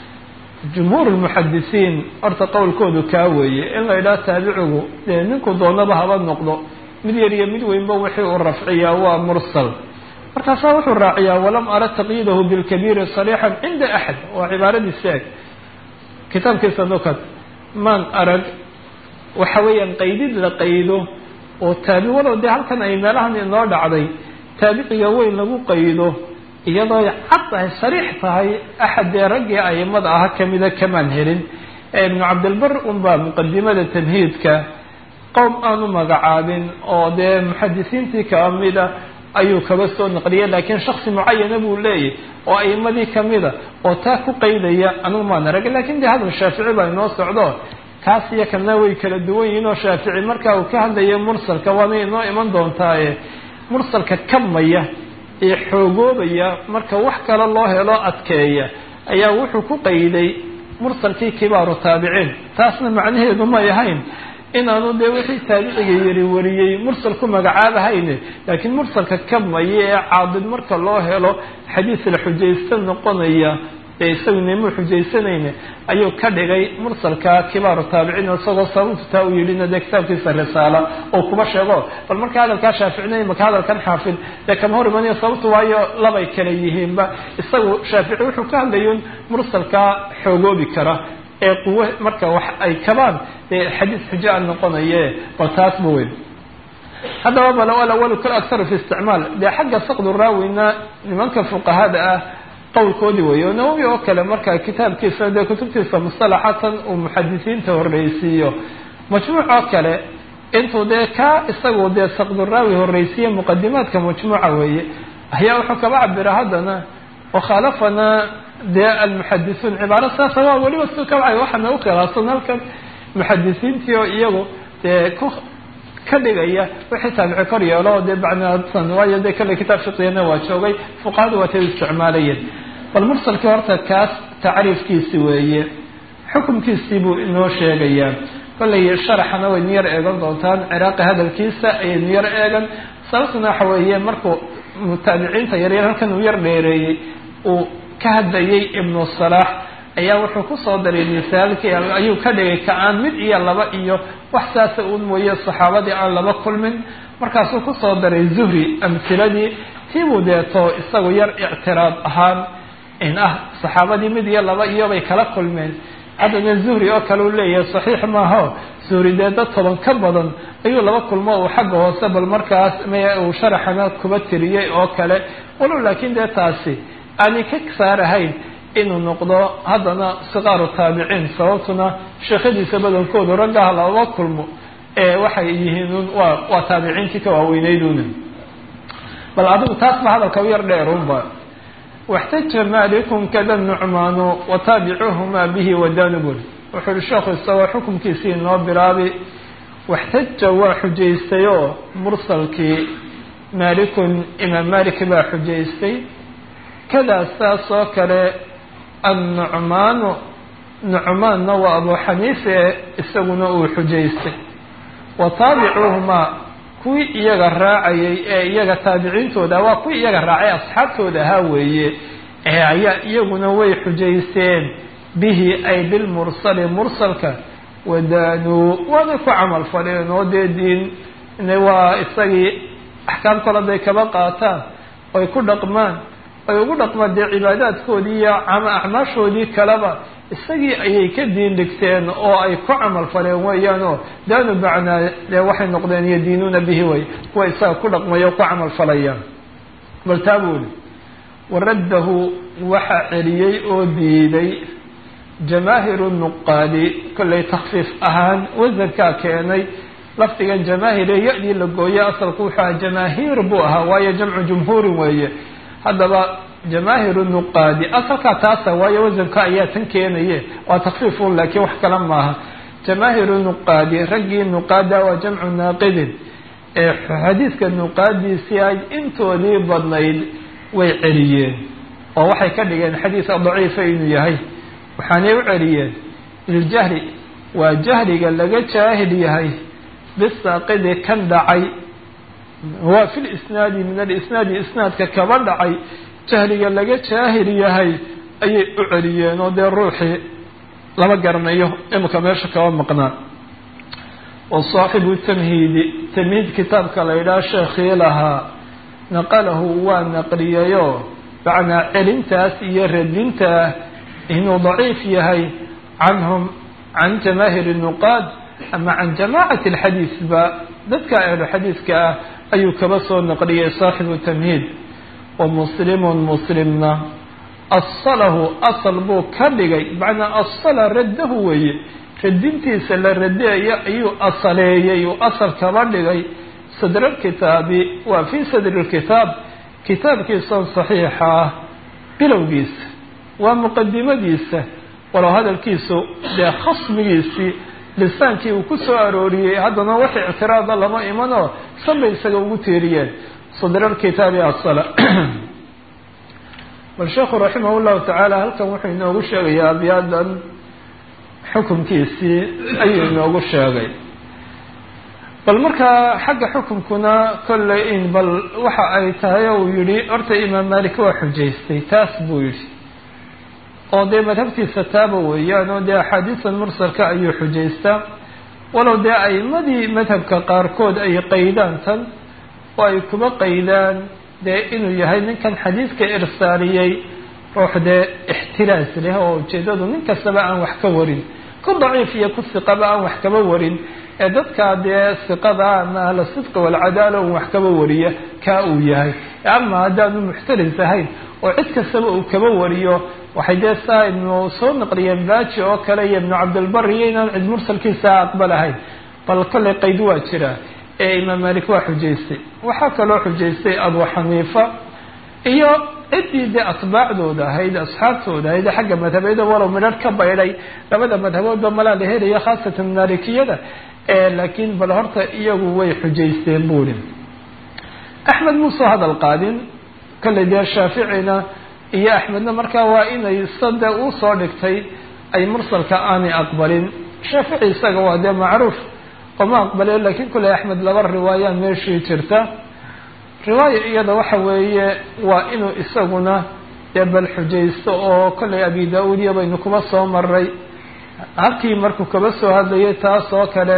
jumhuur lmuxadisiin horta qowlkoodu kaa weeye in la yidhaha taabicigu dee ninku doonaba haba noqdo mid yar iyo mid weynba wixii uu rafciyaa waa mursal markaasaa wuxuu raaciyaa walam ara taqyiidahu bilkabiiri sariixan cinda axad waa cibaaradiisi eg kitaabkiisa nukad maan arag waxa weeyaan qaydid la qaydo oo taabi walow dee halkan ay meelahan inoo dhacday taabiciga weyn lagu qaydo iyadoo cad tahay sariix tahay axad dee raggii aimada aha kamida kamaan helin ibnu cabdilbar unbaa muqadimada tamhiidka qowm aanu magacaabin oo dee muxadisiintii kamida ayuu kaba soo naqliyay laakiin shaksi mucayana buu leeyahy oo aimadii kamida oo taa ku qaydaya anugu maan arag lakin dee hadal shaafici baa inoo socdo kaas iyo kana way kala duwan yihiin oo shaafici marka uu ka hadlayo mursalka waana inoo iman doontaaye mursalka kamaya ee xoogoobaya marka wax kale loo helo adkeeya ayaa wuxuu ku qayday mursalkii kibaaru taabiciin taasna macnaheedu may ahayn inaanu dee wixii taabiciga yari wariyey mursal ku magacaabahayne laakiin mursalka kamaya ee caadid marka loo helo xadiis la xujaysta noqonaya ee isagu nimuu xujaysanayne ayuu ka dhigay mursalka kibaaru taabiciin isagoo sababtu taa u yidhina dee kitaabkiisa risaala oo kuba sheego bal marka hadalkaa shaaficina maka hadalkan xaafid dee kama hor imanayo sababtu waayo labay kala yihiinba isagu shaafici wuxuu ka hadlayun mursalkaa xoogoobi kara ee quwo marka wax ay kabaan dee xadiis xujo a noqonaye bal taasba weyn haddaba bal alawalu kal aktaru fi isticmaal dee xagga saqdu raawina nimanka fuqahada ah qowlkoodii weeye o nawowi oo kale marka kitaabkiisa dee kutubtiisa mustalaxatan uu muxadisiinta horreysiiyo majmuuc oo kale intuu dee kaa isagu dee saqduraawi horreysiiye muqadimaadka majmuuca weeye ayaa wuxuu kaba cabira haddana wakhaalafana dee almuxadisuun cibaaro saasa waa weliba su kabcay waxaana u khilaafsan halkan muxadisiintii oo iyagu dee ku ka dhigaya wixii taabici kor yeelo dee bacdsan waayo dee kale kitaab fiqigana waa joogay fuqahadu waa tay isticmaalayeen bal mursalkii horta kaas tacriifkiisi weeye xukumkiisii buu inoo sheegayaa kollay sharaxana waynu yar eegan doontaan ciraaqi hadalkiisa ayaynu yar eegan sababtuna waxa weeye markuu mutaabiciinta yaryar halkan uu yar dheereeyey uu ka hadlayay ibnu salaax ayaa wuxuu kusoo daray misaalkii ayuu ka dhigay ka-aan mid iyo laba iyo wax saasa uun mooye saxaabadii aan laba kulmin markaasuu kusoo daray zuhri amhiladii tiibuu deeto isagu yar ictiraad ahaan in ah saxaabadii mid iyo laba iyobay kala kulmeen haddana zuhri oo kale uu leeyahay saxiix maaho zuhri dee dad toban ka badan ayuu laba kulmo uu xagga hoose bal markaas m uu sharaxana kuba tiriyey oo kale walow laakiin dee taasi aanay ka saarahayn inuu noqdo haddana sikaaru taabiciin sababtuna sheekhadiisa badankoodu raggaha laba kulmo ee waxay yihiin waa waa taabiciintii ka waaweyneyduna bal adigu taas ba hadalka u yar dheerunba waxtaja malikun kada nucmaanu wataabicuuhuma bihi wadanubul wuxuu uhi sheekhu isagoo xukumkiisii inoo bilaabi waxtaja waa xujaystay oo mursalkii maalikun imaam malik baa xujaystay kadaa saas oo kale annucmaanu nucmaanna waa abu xaniife isaguna uu xujaystay wa taabicuuhumaa kuwii iyaga raacayay ee iyaga taabiciintooda waa kuwii iyaga raacay asxaabtooda ahaa weeye ee ayaa iyaguna way xujaysteen bihi ay bilmursali mursalka wadaanuu waanay ku camal faleen oo dee diin waa isagii axkaam kale haday kaba qaataan oy ku dhaqmaan ay ugu dhaqmaan dee cibaadaadkoodii iyo acmaashoodii kaleba isagii ayay ka diin dhigteen oo ay ku camal faleen weeyaan oo daanu bacnaa dee waxay noqdeen yadiinuuna bihi way kuwa isaga ku dhaqmaya o ku camal falayaan bal taa buuli waraddahu waxaa celiyey oo diiday jamaahiru nuqaadi kollay takfiif ahaan wasankaa keenay lafdigan jamaahire ya-dii la gooye asalku wuxuu aha jamaahiir buu ahaa waayo jamcu jumhuurin weeye haddaba jamaahiru nuqaadi asalkaa taasa waayo wasanka ayaa tan keenaye waa takfiifun laakiin wax kale maaha jamaahiru nuqaadi raggii nuqaada waa jamcu naaqidin ee xadiidka nuqaadiisii ay intoodii badnayd way celiyeen oo waxay ka dhigeen xadiisa daciifa inuu yahay waxaanay u celiyeen liljahri waa jahriga laga jaahil yahay bisaaqidi kan dhacay waa fi lisnaadi min alisnaadi isnaadka kaba dhacay jahliga laga jaahil yahay ayay u celiyeen oo dee ruuxii lama garanayo imika meesha kaba maqnaa wa saaxibu tamhiidi tamhiid kitaabka la yidhaha sheekhii lahaa naqalahu waa naqliyayo macnaa celintaas iyo radintaa inuu daciif yahay canhum can jamaahiri nuqaad ama can jamaacati alxadiis ba dadka ahlu xadiiska ah ayuu kaba soo naqliyay saaxibu tamhiid wa muslimun muslimna asalahu asal buu ka dhigay macnaa asala raddahu weeye radintiisa la radeeyo ayuu asaleeyey uu asal kaba dhigay sadr alkitaabi waa fii sadri lkitaab kitaabkiisan saxiixa ah bilowgiisa waa muqadimadiisa walow hadalkiisu dee khasmigiisii lisaankii uu ku soo arooriyey haddana wax ictiraada lama imanoo san bay isaga ugu tiiriyeen sadr alkitaabi asala bal sheekhu raximah llahu tacaala halkan wuxuu inoogu sheegayaa abyaadan xukunkiisii ayuu inoogu sheegay bal markaa xagga xukunkuna kolley in bal waxa ay tahay uu yihi horta imaam malik waa xujaystay taas buu yihi oo dee madhabtiisa taaba weeyaan oo dee axaadiisan mursalka ayuu xujaystaa walow dee aimadii madhabka qaarkood ay qaydaan tan oo ay kuba qaydaan dee inuu yahay ninkan xadiidka irsaaliyey ruux dee ixtiraas leh oo ujeedadu nin kastaba aan wax ka warin ku daciif iyo ku siqaba aan wax kaba warin ee dadkaa dee siqada ama ahla sidqi walcadaala un wax kaba wariya kaa uu yahay ama haddaanu muxtaris ahayn oo cid kastaba uu kaba wariyo waxay dee saa ibnu soo naqliyeen baaji oo kale iyo ibnu cabdilbari iyo inaan cid mursalkiisa aqbalahayn bal kolley qayd waa jira ee imaam malik waa xujaystay waxaa kaloo xujaystay abu xaniifa iyo ciddii dee atbaacdooda ahayd asxaabtooda ahayd xagga madhabeeda walow midhar ka baydhay labada madhaboodba malaa la helaya khaasatan maalikiyada laakiin bal horta iyagu way xujaysteen buuri axmed muusoo hadal qaadin kolley dee shaaficina iyo axmedna markaa waa inay sade uu soo dhigtay ay mursalka aanay aqbalin shaafici isaga waa dee macruuf oma aqbale lakin kule axmed laba riwaaya meeshii jirta riwaaya iyada waxa weeye waa inuu isaguna dee bal xujaysto oo kollay abi da-uud iyo baynu kuba soo maray halkii markuu kaba soo hadlayay taas oo kale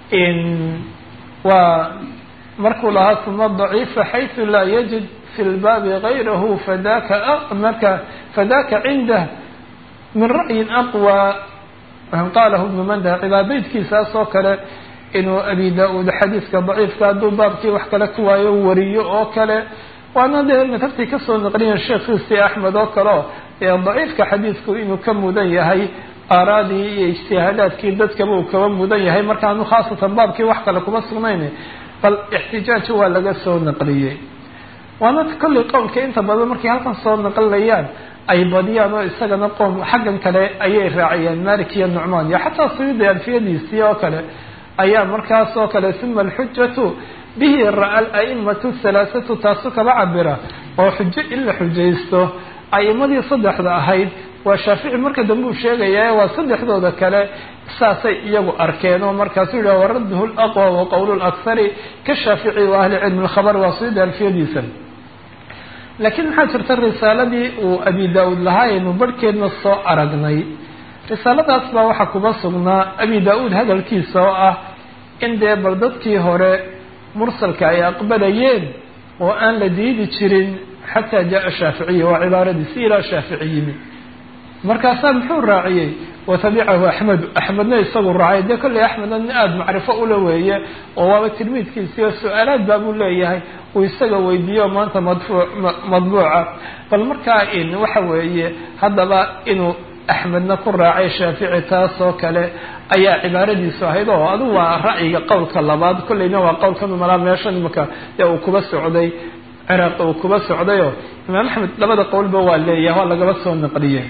waa markuu lahaa uma daciifa xayثu laa yajid fi lbaabi gayrahu fadaka marka fadaka cindah min ra'yin aqwى qalahu ibnu manda cibaadaydkiisaas oo kale inuu abi da-uud xadiiska daciifka hadduu baabkii wax kale ku waayo wariyo oo kale waana dee madhabtay kasoo naqliyen sheekhiisi axmed oo kaleo ee daciifka xadiidku inuu ka mudan yahay aaraadii iyo ijtihaadaadkii dadkaba uu kaba mudan yahay markaanu khaasatan baabkii wax kale kuma sugnayn bal ixtijaaja waa laga soo naqliyey waana kollay qowlka inta badan markay halkan soo naqlinayaan ay badiyaan oo isagana qoom xaggan kale ayay raaciyeen malik iyo nucmaan iyo xataa suyuudi alfiyadiisii oo kale ayaa markaas oo kale uma alxujatu bihi ra-a aimatu halaathatu taasu kaba cabira oo xujo in la xujaysto aimadii saddexda ahayd waa shaafici marka dambe uu sheegaya waa saddexdooda kale saasay iyagu arkeen oo markaasu yidhah waradduhu laqwa wa qowl lakhari ka shaafici wa ahli cilmi lkhabar waa suyuudi alfiyadiisa laakiin maxaa jirta risaaladii uu abi da-uud lahaa aynu barhkeedna soo aragnay risaaladaas baa waxaa kuba sugnaa abi da-uud hadalkiisa oo ah in dee bal dadkii hore mursalka ay aqbalayeen oo aan la diidi jirin xataa jaa shaaficiya waa cibaaradiisi ilaa shaafici yimi markaasaa muxuu raaciyey watabicahu axmedu axmedna isagu raacay dee kolley axmedna nin aada macrifo ula weeye oo waaba tilmiidkiisii oo su-aalaad baabuu leeyahay uu isaga weydiiyo maanta madfuu madbuuca bal markaa in waxa weeye haddaba inuu axmedna ku raacay shaafici taas oo kale ayaa cibaaradiisu ahayd oo adu waa ra'yiga qowlka labaad kolleyna waa qowlkan malaa meeshan imaka ee uu kuba socday ciraaq uu kuba socdayoo imaam axmed labada qowlba waa leeyahay waa lagaba soo naqliyey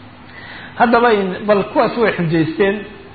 haddaba bal kuwaas way xujaysteen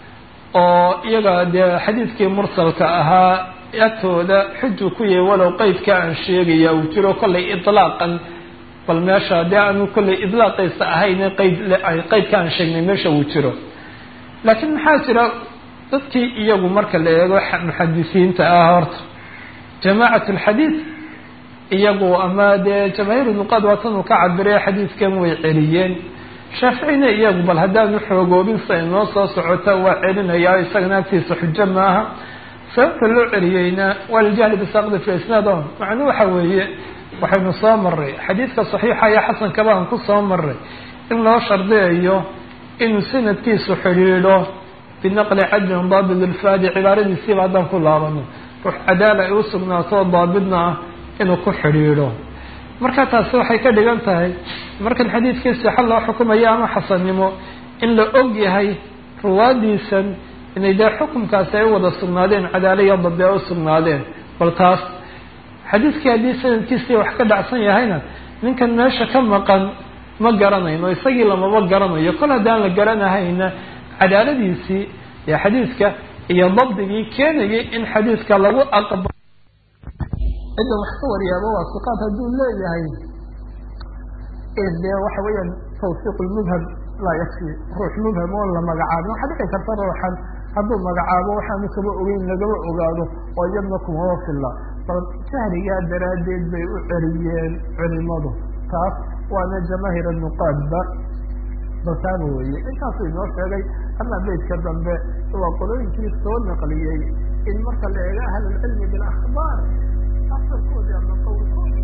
oo iyaga dee xadiidkii mursalka ahaa agtooda xuju ku yahay walow qeydka aan sheegaya uu jiro kollay ilaaqan bal meesha dee aanu kollay idlaaqaysa ahayn qeyd qeydka aan sheegnay meesha uu jiro laakiin maxaa jira dadkii iyagu marka la eego muxadisiinta ah horta jamaacat alxadiid iyagu ama dee jamaahiir nuqaad waatan uu ka cabiraya xadiidkan way celiyeen shaaficina iyagu bal haddaanu xoogoobin sa inoo soo socota waa celinayaa isagana agtiisa xujo maaha sababta loo celiyeyna waa liljahli bisaaqdi fi isnaad o macnuu waxa weeye waxaynu soo maray xadiidka saxiixa iyo xasankaba aan ku soo maray in loo shardiyayo inuu sanadkiisu xidhiidho binaqli cadlin daabit ilfaadi cibaaradiisiiba haddaan ku laabano ruux cadaala ay u sugnaato daabidna ah inuu ku xidhiidho marka taasi waxay ka dhigan tahay markan xadiidkii sixa loo xukumayo ama xasannimo in la og yahay ruwaadiisan inay dee xukumkaasi ay u wada sugnaadeen cadaala iyo dabdi ay u sugnaadeen bal taas xadiidkii haddii sanadkiisii wax ka dhacsan yahayna ninkan meesha ka maqan ma garanayno isagii lamaba garanayo kol haddaan la garanahayna cadaaladiisii ee xadiidka iyo dabdigii keenayay in xadiidka lagu aqbalo cidda wax ka waryaaba waa siqaad hadduu leeyahay dee waxa weeyaan tawfiiq lmubham laa yakfi ruux mubham oon la magacaabin waxaa dhici karta ruuxan hadduu magacaabo waxaanu kaba ogeyn lagaba ogaado oo iyadna kumaba filla bal jahligaa daraaddeed bay u celiyeen culimadu taas waana jamaahir nuqaadba baltaaba weeye intaasuu inoo sheegay ama beydka dambe waa qolooyinkii soo naqliyey in marka la eego ahlulcilmi bilakhbaar asalkoodi ama qowlkoodi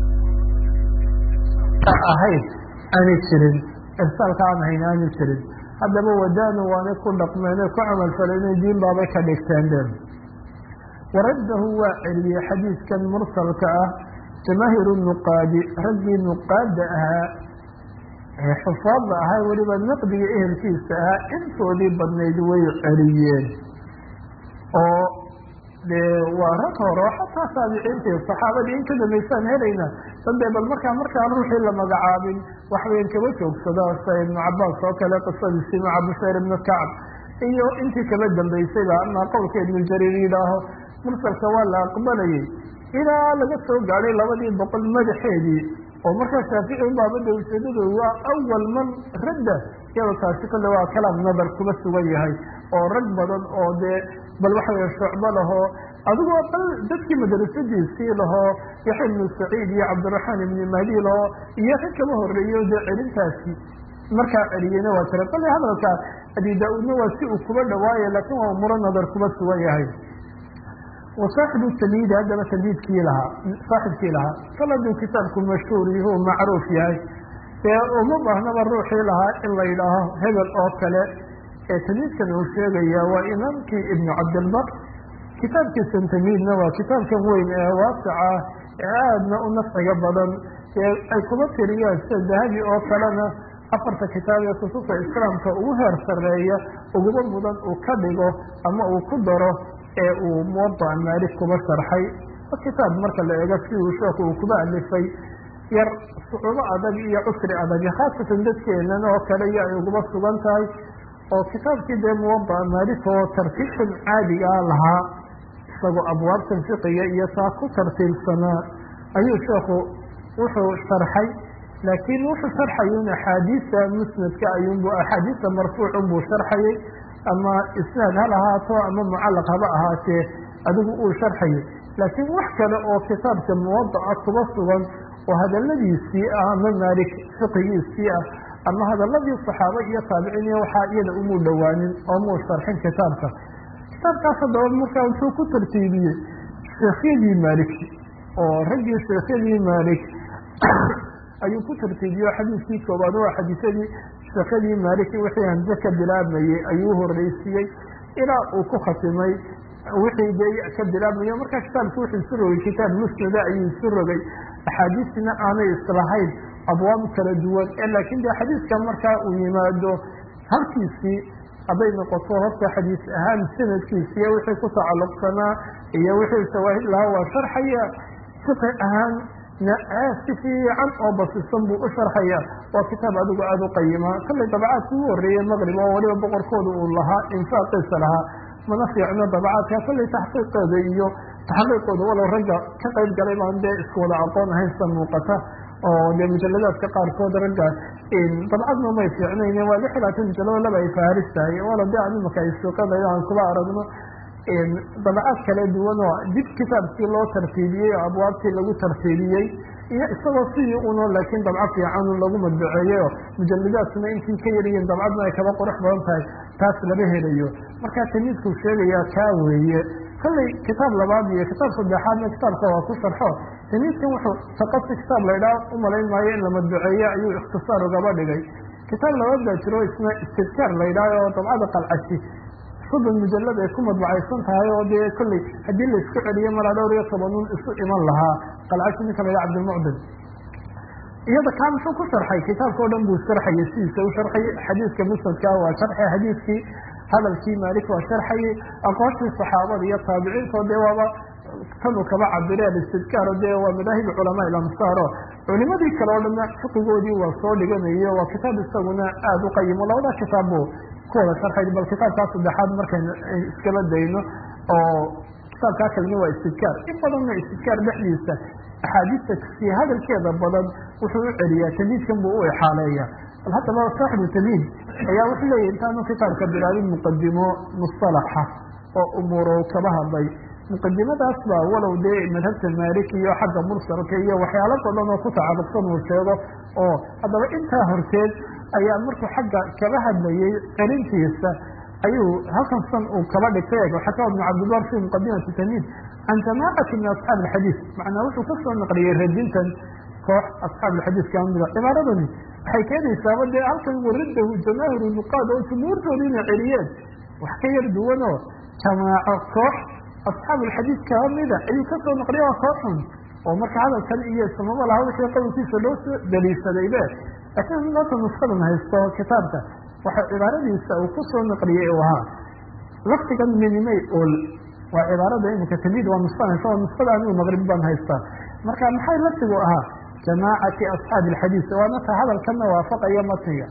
ahayd aanay jirin irsaalka aan ahayn aanay jirin haddaba wadaanu waanay ku dhaqmeenay ku camalfalayna diin baabay ka dhigteen de waraddahu waa celiyey xadiidkan mursalka ah jamaahiru nuqaadi raggii nuqaada ahaa ee xufaadda ahaa weliba naqdiga ehelkiisa ahaa intoodii badnayd way celiyeen oo dee waa rag hore oo xataa taabiciintii saxaabadii in ka dambaysaan helayna dadee bal markaa markaan ruuxii la magacaabin waxweyn kaba joogsada sida ibnu cabaas oo kale qisadiisii maca bushayr ibnu kacb iyo intii kaba dambaysayba ama qowlka ibnu jariir yidhaaho mursalka waa la aqbalayay ilaa laga soo gaadhay labadii boqol madaxeedii oo markaa shaafici ubaabada ujeedadu waa awal man radda iyado taasi kale waa kalaam nadar kuba sugan yahay oo rag badan oo dee bal waxa weye shucbo lahoo adigoo bal dadkii madrasadiisii lahoo yaxya ibnu saciid iyo cabdiraxmaan ibni mahdi lahoo iyo rag kaba horeeyo dee celintaasi markaa celiyeyna waa jira bale hadalka abi daa-uudna waa si uu kuba dhawaaye laakiin waa umuro nadar kuba sugan yahay wa saaxibu tamyiidi haddaba tamyiidkii lahaa saaxibkii lahaa kal hadduu kitaabku mashhuur yahu macruuf yahay dee uma baahnaba ruuxii lahaa in la yidhaaho hebel oo kale ee tamyiidkan uu sheegaya waa imaamkii ibnu cabdilbar kitaabkiisan tamyiidna waa kitaabkan weyn ee waasica ee aadna u nafciga badan ee ay kuba tiriyaan sida dahabi oo kalena afarta kitaab ee kutubta islaamka ugu heer sareeya uguba mudan uu ka dhigo ama uu ku daro ee uu muwadac maalik kuba sharxay kitaab marka la eego si uu sheeku uu kuba alifay yar sucuubo adag iyo cusri adag khaasatan dadkeenan oo kale iyo ay uguba sugan tahay oo kitaabkii dee muwadac maalik oo tartiibtan caadigaa lahaa isagoo abwaabtan fiqiga iyo taa ku tartiibsanaa ayuu sheekhu wuxuu sharxay laakiin wuxuu sharxayun axaadiista musnadka ayunbu axaadiista marfuucun buu sharxayay ama isnaad ha lahaato ama mucallaq haba ahaatee adigu uu sharxayay laakiin wax kale oo kitaabka muwadaca kuba sugan oo hadaladiisii ah ama maalik fiqigiisii ah ama hadaladii saxaaba iyo taabiciin iyo waxaa iyada umuu dhowaanin oo muu sharxin kitaabka kitaabkaas haddaba markaa wuxuu ku tartiibiyey sheekhyadii maalik oo raggii sheekhyadii maalik ayuu ku tartiibiye xadiiskii koobaad waa xadiisadii sheekhyadii maalik wixii hamse ka bilaabmayey ayuu horeysiiyey ilaa uu ku khatimay wixii de ka bilaabmayo markaa kitaabki wuxuu isu rogay kitaab musnada ayuu isu rogay axaadiistina aanay islahayn abwaab kala duwan ee laakiin de xadiiska markaa uu yimaado halkiisii hadday noqoto horta xadiis ahaan sanadkiisiiyo wixii ku tacalluqsanaa iyo wixii shawaahid lahaa waa sharxaya fiqi ahaan si fiican oo basisan buu u sharxaya waa kitaab adigu aada u qayima kallay dabacaadka ugu horreeyey maqrib oo waliba boqorkooda uu lahaa infaaqiisa lahaa mana fiicno dabacaadka kallay taxqiiqeeda iyo taxqiiqooda walow ragga ka qayb galay baan dee isku wada aqoon ahaynsa muuqata oo dee mujaladaadka qaarkood ragga dabcadna may fiicnayn waa lix iyo labaatan mujalado laba ay faaris tahay wala de an imaka ay suuqadayo aan kuba aragno dabacaad kala duwan oo dib kitaabkii loo tartiibiyey oo abwaabtii lagu tartiibiyey iyo isagoo sidii uno laakiin dabco fiican lagu madbaceeyey oo mujaladaadkuna intii ka yaryihiin dabcadna ay kaba qurux badan tahay taas lama helayo markaa tamiidkuu sheegayaa kaa weeye kollay kitaab labaad iyo kitaab saddexaadna kitaabka waa ku sharxo tamiidkan wuxuu taqasi kitaab laydhaa umalayn maayo in la madbaceeye ayuu ikhtisaar ugaba dhigay kitaab labaad baa jiro isna istidkaar laydhaah oo dabcada qalcashi soddon mujalad ay ku madbacaysan tahay oo dee kolley haddii la isku celiyo malaa dhowr iyo tobanuun isu iman lahaa qalcashi ninka laydhaha cabdilmucdin iyada kaa muxuu ku sharxay kitaabka o dhan buu sharxayay sidiisa u sharxayay xadiiska musnadka waa sharxay xadiiskii hadalkii maalik waa sharxayay aqoontii saxaabada iyo taabiciinto dee waaba tanu kaba cabire alistidkaar dee waa madaahib culamaa ilamsaaro culimadii kale oo dhanna fiqigoodii waa soo dhiganayo waa kitaab isaguna aada u qayimo labada kitaab bu ku wada sharxay bal kitaabkaa saddexaad markaynu iskaba dayno oo kitaabkaa kalena waa istidkaar in badanna istidkaar dhexdiisa axaadiista si hadalkeeda badan wuxuu u celiyaa tamyiidkan buu u exaaleeya bal haddaba saaxibu tamyiid ayaa wuxuu leeyahy intaanu kitaabka bilaabin muqadimo mustalaxa oo umuurow kaba hadlay muqadimadaas baa walow dee madhabta maaliki iyo xagga mursalka iyo waxyaalo badan oo ku tacalluqsan uu sheego oo haddaba intaa horteed ayaa markuu xagga kaba hadlayay celintiisa ayuu halkan san uu kaba dhigtay xakaa ibnu cabdilbar fi muqadimati tamyiid can jamaacati min asxaabi alxadiis macnaa wuxuu kasoo naqliyey radintan koox asxaab alxadiis kamida cibaaradani waxay keenaysaaba dee halkan waradahu jamaahiru nuqaad oo jumhuurtooda inay celiyeen wax ka yar duwanoo jamaaco koox asxaabulxadiid kaa mida ayuu kasoo naqliya waa kooxun oo marka hadalkan iyo samaba laha wixii qowlkiisa loo soo daliishadaybe laakiin maanta nuskadan haysto kitaabka waxa cibaaradiisa uu kusoo naqliyey u ahaa lafdigan minimay ol waa cibaarada iminka tamiid waa nuskanaysa waa nuskada anigu maqrib baan haystaa marka maxay lafdigu ahaa jamaacati asxaabi alxadiid waana ta hadalkana waafaqaya matniga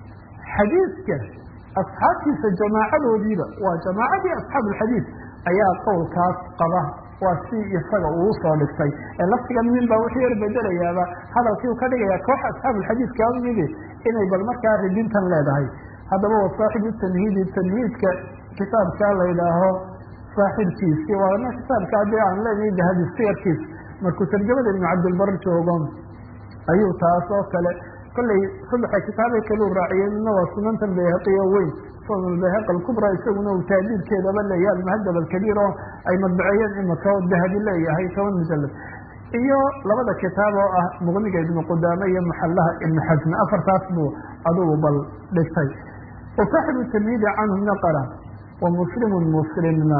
xadiidka asxaabtiisa jamaacadoodiiba waa jamaacadii asxaab alxadiid ayaa qowlkaas qaba waa si isaga uu usoo dhigtay ee laftigan min baa wuxuu yar bedelayaaba hadalkii uu ka dhigaya koox asxaab alxadiid kaa midi inay bal markaa ridintan leedahay haddaba wa saaxibu tanhiidi tanhiidka kitaabka la yidhaaho saaxibkiisi waana kitaabka haddii aan leenahay dahabi siyarkiis markuu tarjamada ibnu cabdilbar joogo ayuu taas oo kale kollay saddexa kitaabay kaleu raaciyey midna waa sunantan bayhaqiyo weyn sunan bayhaqi alkubra isaguna uu taadiidkeedaba leeyahay almuhadab alkabiir oo ay madbaceeyeen imaka oo dahabi leeyahay toban mujalad iyo labada kitaab oo ah muqniga ibnu qudaame iyo maxalaha ibnu xasmi afartaas buu adugu bal dhigtay wa saaxibu tamhiidi canhu naqala wa muslimun muslimna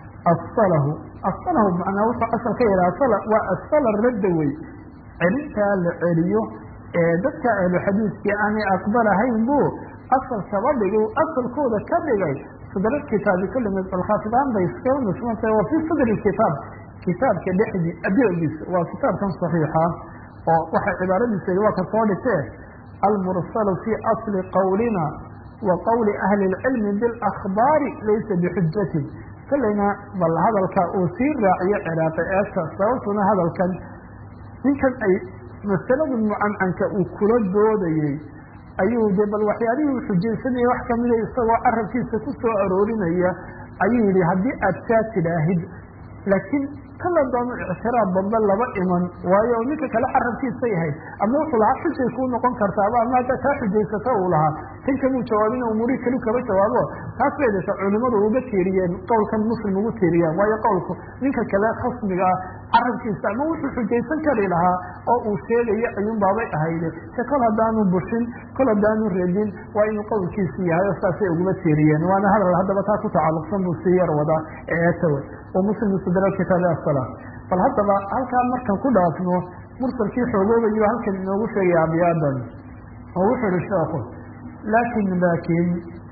asalahu asalahu macnaa wuxuu asal ka yaha asala waa asala radda wey celintaa la celiyo ee dadka ahlu xadiidkii aanay aqbalahayn buu asal kaba dhigay asalkooda ka dhigay sadra kitaabi kulli alkhaafidaan bay iskaga nusmantay wa fii sadri kitaab kitaabka dhexdii adeegiisa waa kitaabkan saxiixa oo waxay cibaaradiisa waa ka soo dhigtee almursalu fii asli qawlina wa qawli ahli اlcilmi biاlakhbaari laysa bixujatin kolleyna bal hadalka uu sii raaciyo ciraaqi eegta sababtuna hadalkan ninkan ay masalada mucancanka uu kula doodayey ayuu de bal waxyaalihii uu xujaysanaya wax kamida isagoo carabkiisa ku soo aroorinaya ayuu yihi haddii aad kaa tidhaahid laakiin kala doono ictiraab dambe laba iman waayo ninka kale carabkiisa yahay ama wuxuu lahaa xujay kuu noqon kartaaba ama haddaa kaa xujaysata uu lahaa kan kamuu jawaabin umurii kali kaba jawaabo taas bay data culimadu uga tiiriyeen qowlkan muslim ugu tiiriyaan waayo qowlku ninka kale khasmiga ah carabkiisa ama wuxuu xujaysan kari lahaa oo uu sheegayo ayuun baabay ahayde se kol haddaanu bushin kol haddaanu redin waa inuu qowlkiisi yahay oo saasay uguma tiiriyeen waana hadal haddaba taa ku tacalluqsan buu sii yar wadaa eetawe oo muslim istidra kitaabi asala bal haddaba halkaa markan ku dhaafno mursalkii xoogoobayo halkan inoogu sheegaya abyaadan oo wuxuu ihi sheekhu laakin laakin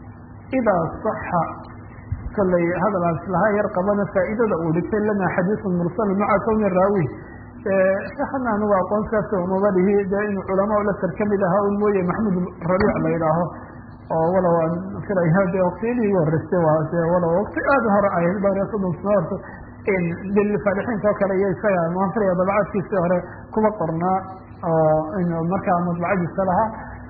idaa saxa kollay hadalaas lahaa yar qabana faa'iidada uu dhigtay lana xadiisun mursal maca kowni raawi sheekana anugu aqoon saas umaba dhihi dee inuu culamaa lasar kamid ahaa un mooye maxmud rabiic la yidhaaho oo walow aan filaya de waktiyadii igu horreystay waa de walow wakti aada hore ahayd dhowr iyo soddon sano horta dalifaalixiinta oo kale iyo isaga maan filaya dabcaadkiisii hore kuma qornaa oo inu markaa madbacadiisa lahaa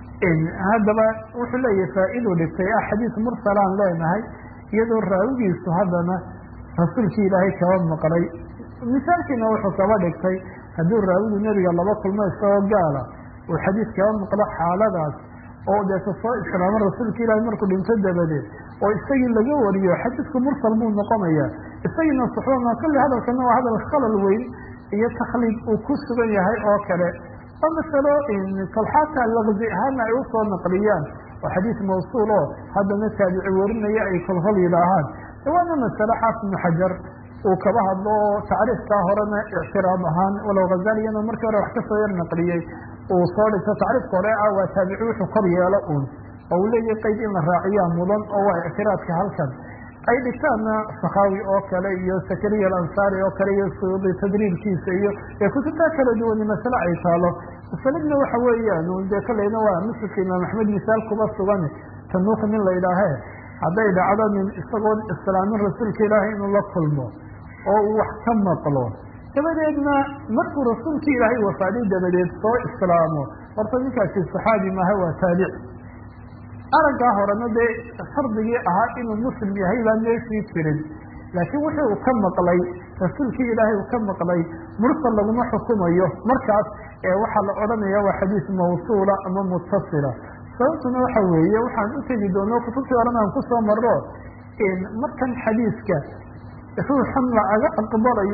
haddaba wuxuu leeyahay faa-iduu dhigtay ah xadiis mursalaan leenahay iyadoo raawigiisu haddana rasuulkii ilaahay kaba maqlay misaalkiina wuxuu kaba dhigtay hadduu raawigu nebiga laba kulmo isagoo gaala uu xadiis kaba maqlo xaaladaas oo deeta soo islaamo rasuulka ilaahay markuu dhinto dabadeed oo isagii laga wariyo xadiisku mursal buu noqonaya isagiina suxbama kulli hadalkana waa hadal khalal weyn iyo takhliid uu ku sugan yahay oo kale oo masalo kolxaata laqzi ahaana ay usoo naqliyaan oo xadiis mawsuul oo haddana taabici warinaya ay kolhol yidhaahaan waana masalo xaafid ibnu xajar uu kaba hadlo oo tacriifkaa horena ictiraab ahaan walow hazaliyana markii hore wax kasoo yar naqliyey uu soo dhigto tacriifka hore ah waa taabici wuxuu kor yeelo un oo uu leeyahay qeyd in la raaciyaa mudan oo waa ictiraadka halkan ay dhigtaanna sakaawi oo kale iyo sakariya alansaari oo kale iyo suyuudi tadriibkiisa iyo ee kutubtaa kala duwani masale ay taalo masaladna waxa weeyaan dee kaleyna waa muslimka imaam axmed misaal kuba sugan tanuuk nin la yidhaahe hadday dhacdo nin isagoon islaamin rasuulka ilaahay inuu la kulmo oo uu wax ka maqlo dabadeedna markuu rasuulka ilaahay wafaaday dabadeed soo islaamo horta ninkaasi saxaabi maaha waa taabici araggaa horena dee shardigii ahaa inuu muslim yahay baan meeshii jirin laakiin wuxuu uu ka maqlay rasuulkii ilaahay uu ka maqlay mursal laguma xukumayo markaas ee waxaa la odhanaya waa xadiis mawsuula ama mutasila sababtuna waxa weeye waxaan u tegi doono kutubtii horena aan kusoo maro markan xadiiska ruuxan laaga aqbalayo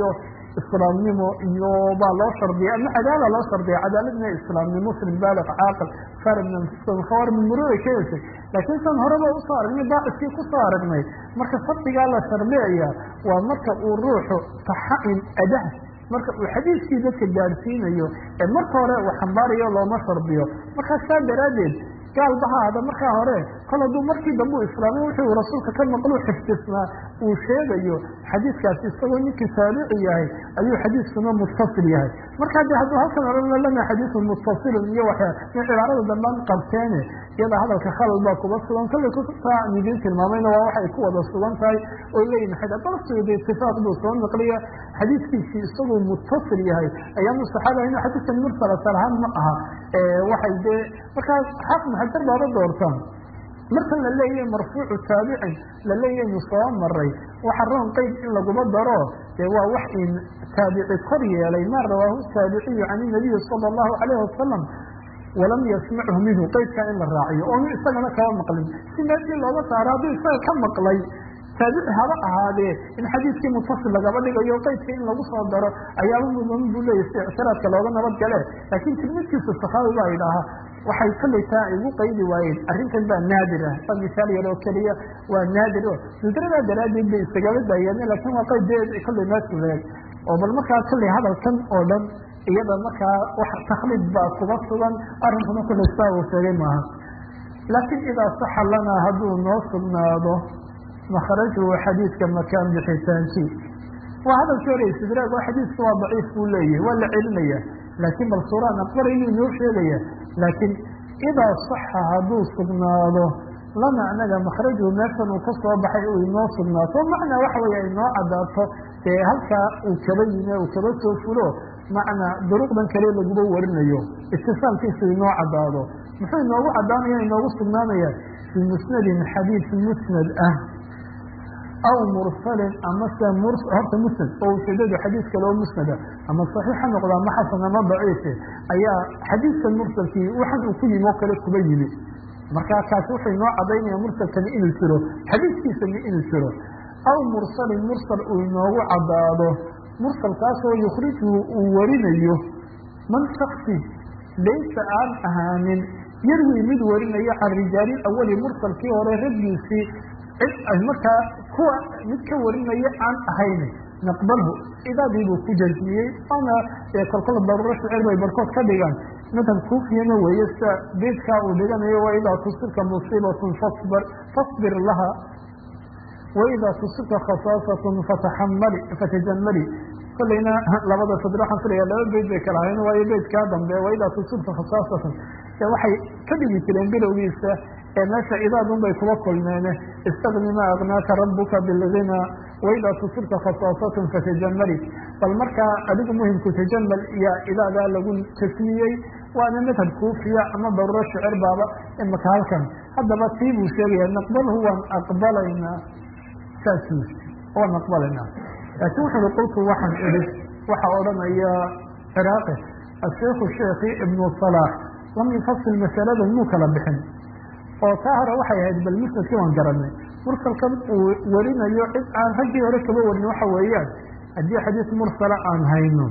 islaamnimo iyo baa loo shardiya ama cadaala loo shardiya cadaaladna islaamnimo muslim baaliq caaqil farid min anfusihim khawar min muruuday ka heshay laakiin san horeba usoo aragnay baaciskii kusoo aragnay marka shardigaa la shardiyaya waa marka uu ruuxu taxain adah marka uu xadiiskii dadka gaadhsiinayo ee marka hore uu xambaarayo looma shardiyo markaa saa daraaddeed gaalba ha ahda markaa hore kol hadduu markii dambe u islaamay wuxuu rasuulka ka maqlu xifdisnaa uu sheegayo xadiiskaasi isagoo ninkii taabici yahay ayuu xadiiskuna muttasil yahay markaa de hadduu halkan ohan lana xadiisun muttasilun iyo waxyaa in cibaarada dambaan qabteene iyada hadalka khalal baa kuba sugan kollay kutaa aan idiin tilmaamayna waa waxay ku wada sugan tahay oo leeyihin xadabasuda itifaaq buu soo naqliya xadiiskiisii isagoo muttasil yahay ayaamu saxaaba inu xadiiskan mursala salahaan ma aha waxay dee markaa xaafid xajar baaba doortaan marka la leeyahay marfuucu taabicin la leeyahaynu soo maray waxa roon qeyd in laguma daro dee waa wax in taabici kor yeelay maa rawaahu taabiciyu can inabiyi sala allahu calayhi wasalam walam yasmachu minhu qeydkaa in la raaciyo oonu isagana kaba maqlin si meeshii looga saaro hadduu isaga ka maqlay taabici haba ahaadee in xadiiskii mutasil lagaba dhigayo qeydka in lagu soo daro ayaaba mudan buu leeyahy si ictiraadka looga nabad gale laakiin tilmidkiisa saxaabi baa idhaaha waxay kollay taa igu qaydi waayeen arrintan baa naadir ah waa misaal yar oo keliya waa naadir o nudradaa daraaddeed bay isagaba daayeen laakiin waa qaydeed kollay maasuleeg oo bal markaa kollay hadalkan oo dhan iyada markaa wax taklid baa kuga sugan arrinkuna kollay saa uu sheegay maaha laakiin idaa saxa lanaa hadduu noo sugnaado makhrajuhu xadiidka makaan bixitaankii waa hadalkii hore istidraag oo xadiidka waa daciif buu leeyahay waa la celinaya laakiin bal suuraan aqbarayu inoo sheegaya laakiin idaa saxa hadduu sugnaado lana anaga makhrajuhu meeshan uu ka soo baxay uu inoo sugnaato macnaa waxa weeye inoo caddaato dee halkaa uu kaba yime uu kaba soo fulo macnaa duruqdan kale laguba warinayo itisaalkiisu inoo caddaado muxuu inoogu caddaanaya inoogu sugnaanaya fii musnadin xadiid musnad ah aw mursalin ama se horta musnad oo ujeedadu xadiis kale oo musnada ama saxiix ha noqda ama xasan ama daciife ayaa xadiidkan mursalkii waxan uu ku yimi oo kale kuba yimi markaa kaasi wuxuu inoo cadaynaya mursalkani inuu jiro xadiiskiisani inuu jiro aw mursalin mursal uu inoogu caddaado mursalkaasoo yukhrijhu uu warinayo man shaksi laysa aan ahaanin yarwi mid warinayo can rijaali awali mursalkii hore raggiisii cid markaa kuwa mid ka warinaya aan ahayn naqbalhu idaadiibuu ku jazmiyey ana kolkol daruuro shicir bay barkood ka dhigaan madhab kuufiyana weeye sida beedkaa uu dhiganayo waidaa tusibka musiibatun fasbir fasbir laha waidaa tusibka khasaasatun fataxamali fatajamali kolleyna labada sadr waxaan filaya laba beyd bay kala ahayn waayo beydkaa dambe waidaa tusibka khasaasatun waxay ka dhigi jireen bilowgiisa ee meesha idaadun bay kuba kulmeene istagni ma agnaaka rabuka bilgina waidaa tusibka khasaasatun fatajamali bal markaa adigu muhimku tajamal iyo idaadaa lagu tasmiyey waana madhab kuufiya ama daruuro shicir baaba imaka halkan haddaba tii buu sheegaya naqbalhu waan aqbalaynaa saasuu waan aqbalaynaa laakiin wuxu ui qultu waxaan idhi waxaa odhanaya ciraaqi asheikhu sheekhi ibnu salaax lam yufasil masaladan muu kala bixin oo taa hore waxay ahayd bal musnadkii waan garanay mursalkan uu warinayo cid aan raggii hore kaba warin waxa weeyaan haddii xadiis mursala aan hayno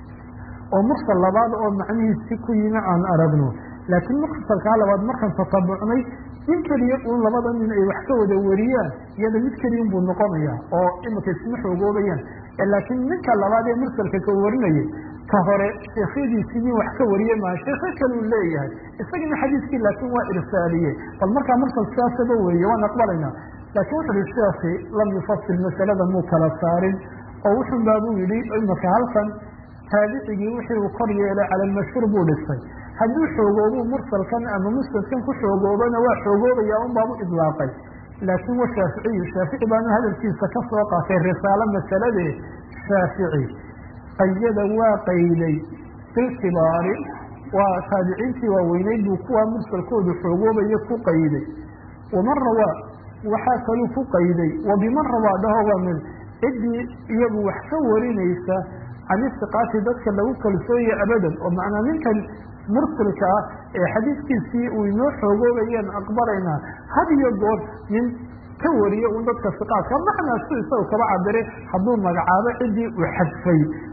oo mursal labaad oo macnihiisi ku yimi aan aragno laakiin mursalkaa labaad markaan tatabucnay nin keliya uun labada nin ay wax ka wada wariyaan iyada mid keliyan buu noqonaya oo imika isma xoogoobayaan laakiin ninka labaad ee mursalka ka warinayay ka hore sheekhyadiisii nin wax ka wariye maa sheekho kaluu leeyahay isagana xadiiskii laakiin waa irsaaliye bal markaa mursal sidaasaba weeye waan aqbalaynaa laakiin wuxu uhi sheekhi lam yufasil masalada muu kala saarin oo wuxun baabuu yidhi imaka halkan taabicigii wixii uu kor yeelay cala almashhuur buu dhisay hadduu xoogoobuu mursalkan ama musnadkan ku xoogoobana waa xoogoobaya un baabu idlaaqay laakiin wa shaaficiyu shaafici baanu hadalkiisa ka soo qaatay risaalo masaladee shaafici qayada waa qayday bilkibaari waa taabiciintii waaweyneyd buu kuwaa mursalkoodu xoogoobayo ku qayday waman rawaa waxaa kaluu ku qayday wa biman rawaa dhaho waa mid ciddii iyagu wax ka warinaysa can istiqaati dadka lagu kalsooye abadan oo macnaa ninkan mursalka ah ee xadiiskiisii uu inoo xoogoobayeen aqbalaynaa had iyo goor nin ka wariyo un dadka siqaadka macnaa si isaga kaba cabire hadduu magacaabo ciddii uu xadfay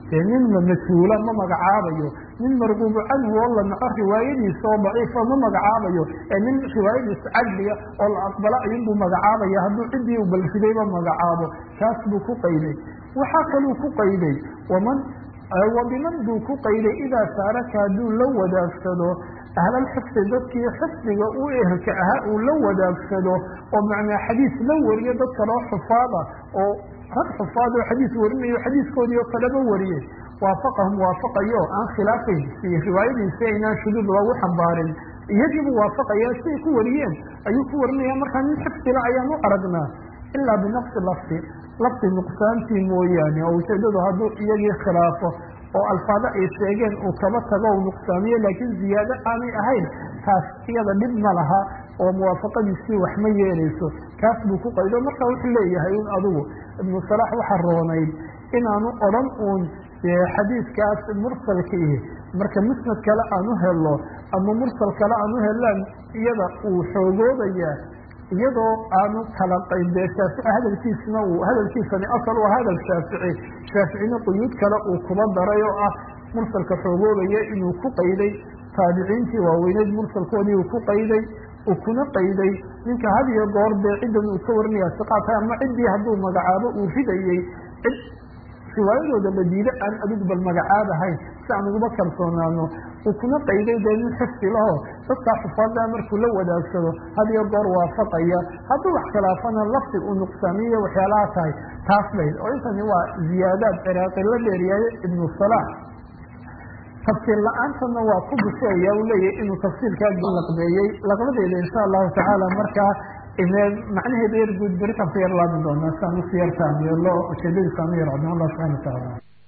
dee nin la mas-uula ma magacaabayo nin marguubu canhu oo la naco riwaayadiisa oo daciifa ma magacaabayo ee nin riwaayadiisa cadliga oo la aqbalo ayunbuu magacaabaya hadduu ciddii u balfidayba magacaabo kaas buu ku qayday waxaa kaluu ku qayday waman wabiman buu ku qayday idaa saaraka hadduu la wadaagsado ahlalxifdi dadkii xifdiga u ehelka ahaa uu la wadaagsado oo macnaa xadiis la wariyo dad kaloo xufaada oo rag xufaad oo xadiis warinayo xadiiskoodii oo kaleba wariyey waafaqahum waafaqayo aan khilaafayn si riwaayadiisi aynaan shuduud loogu xambaarin iyagiibu waafaqaya siay ku wariyeen ayuu ku warinaya markaa nin xifdila ayaan u aragnaa ilaa binaqsi lafdi lafdi nuqsaantii mooyaane oo ujeedadu hadduu iyagii khilaafo oo alfaado ay sheegeen uu kaba tago u nuqsaamiyo laakiin ziyaado aanay ahayn taas iyada dhib ma laha oo muwaafaqadiisii wax ma yeelayso kaas buu ku qaydo marka wuxuu leeyahay in adigu ibnu salaax waxa roonayd inaanu odhan uun xadiidkaas mursalkii marka musnad kale aan u helo ama mursal kale aan u helaan iyada uu xoogoobayaa iyadoo aanu kala qaybee shaafici hadalkiisna uu hadalkiisani asal u hadal shaafici shaaficina quyuud kale uu kuba daray oo ah mursalka xoogoobaya inuu ku qayday taabiciintii waaweyneyd mursalkoodii uu ku qayday uu kuna qayday ninka had iyo goor dee ciddan uu ka warinaya siqaata ama ciddii hadduu magacaabo uu ridayey cid riwaayadooda la diido aan adigu bal magacaabahayn si aan uguba kalsoonaano uu kuna qayday dee nin xifdi laho dadkaa xufaada markuu la wadaagsado had iyo goor waafaqaya hadduu wax khilaafana lafdi uu nuqsaamiyo waxyaalaha tahay taas bayd oo intani waa ziyaadaad ciraaqi la dheeriyayo ibnu salaax tafsiir la-aantana waa ku busheeya uu leeyahy inuu tafsiirkaa laqbeeyey laqbadeeda insha allahu tacaala markaa macnaheeda yar guud beri kan ku yar laabi doonaa si aan usi yartaamiyo lo ujeedadiisa aan u yarcodno allah subxana wa tacaala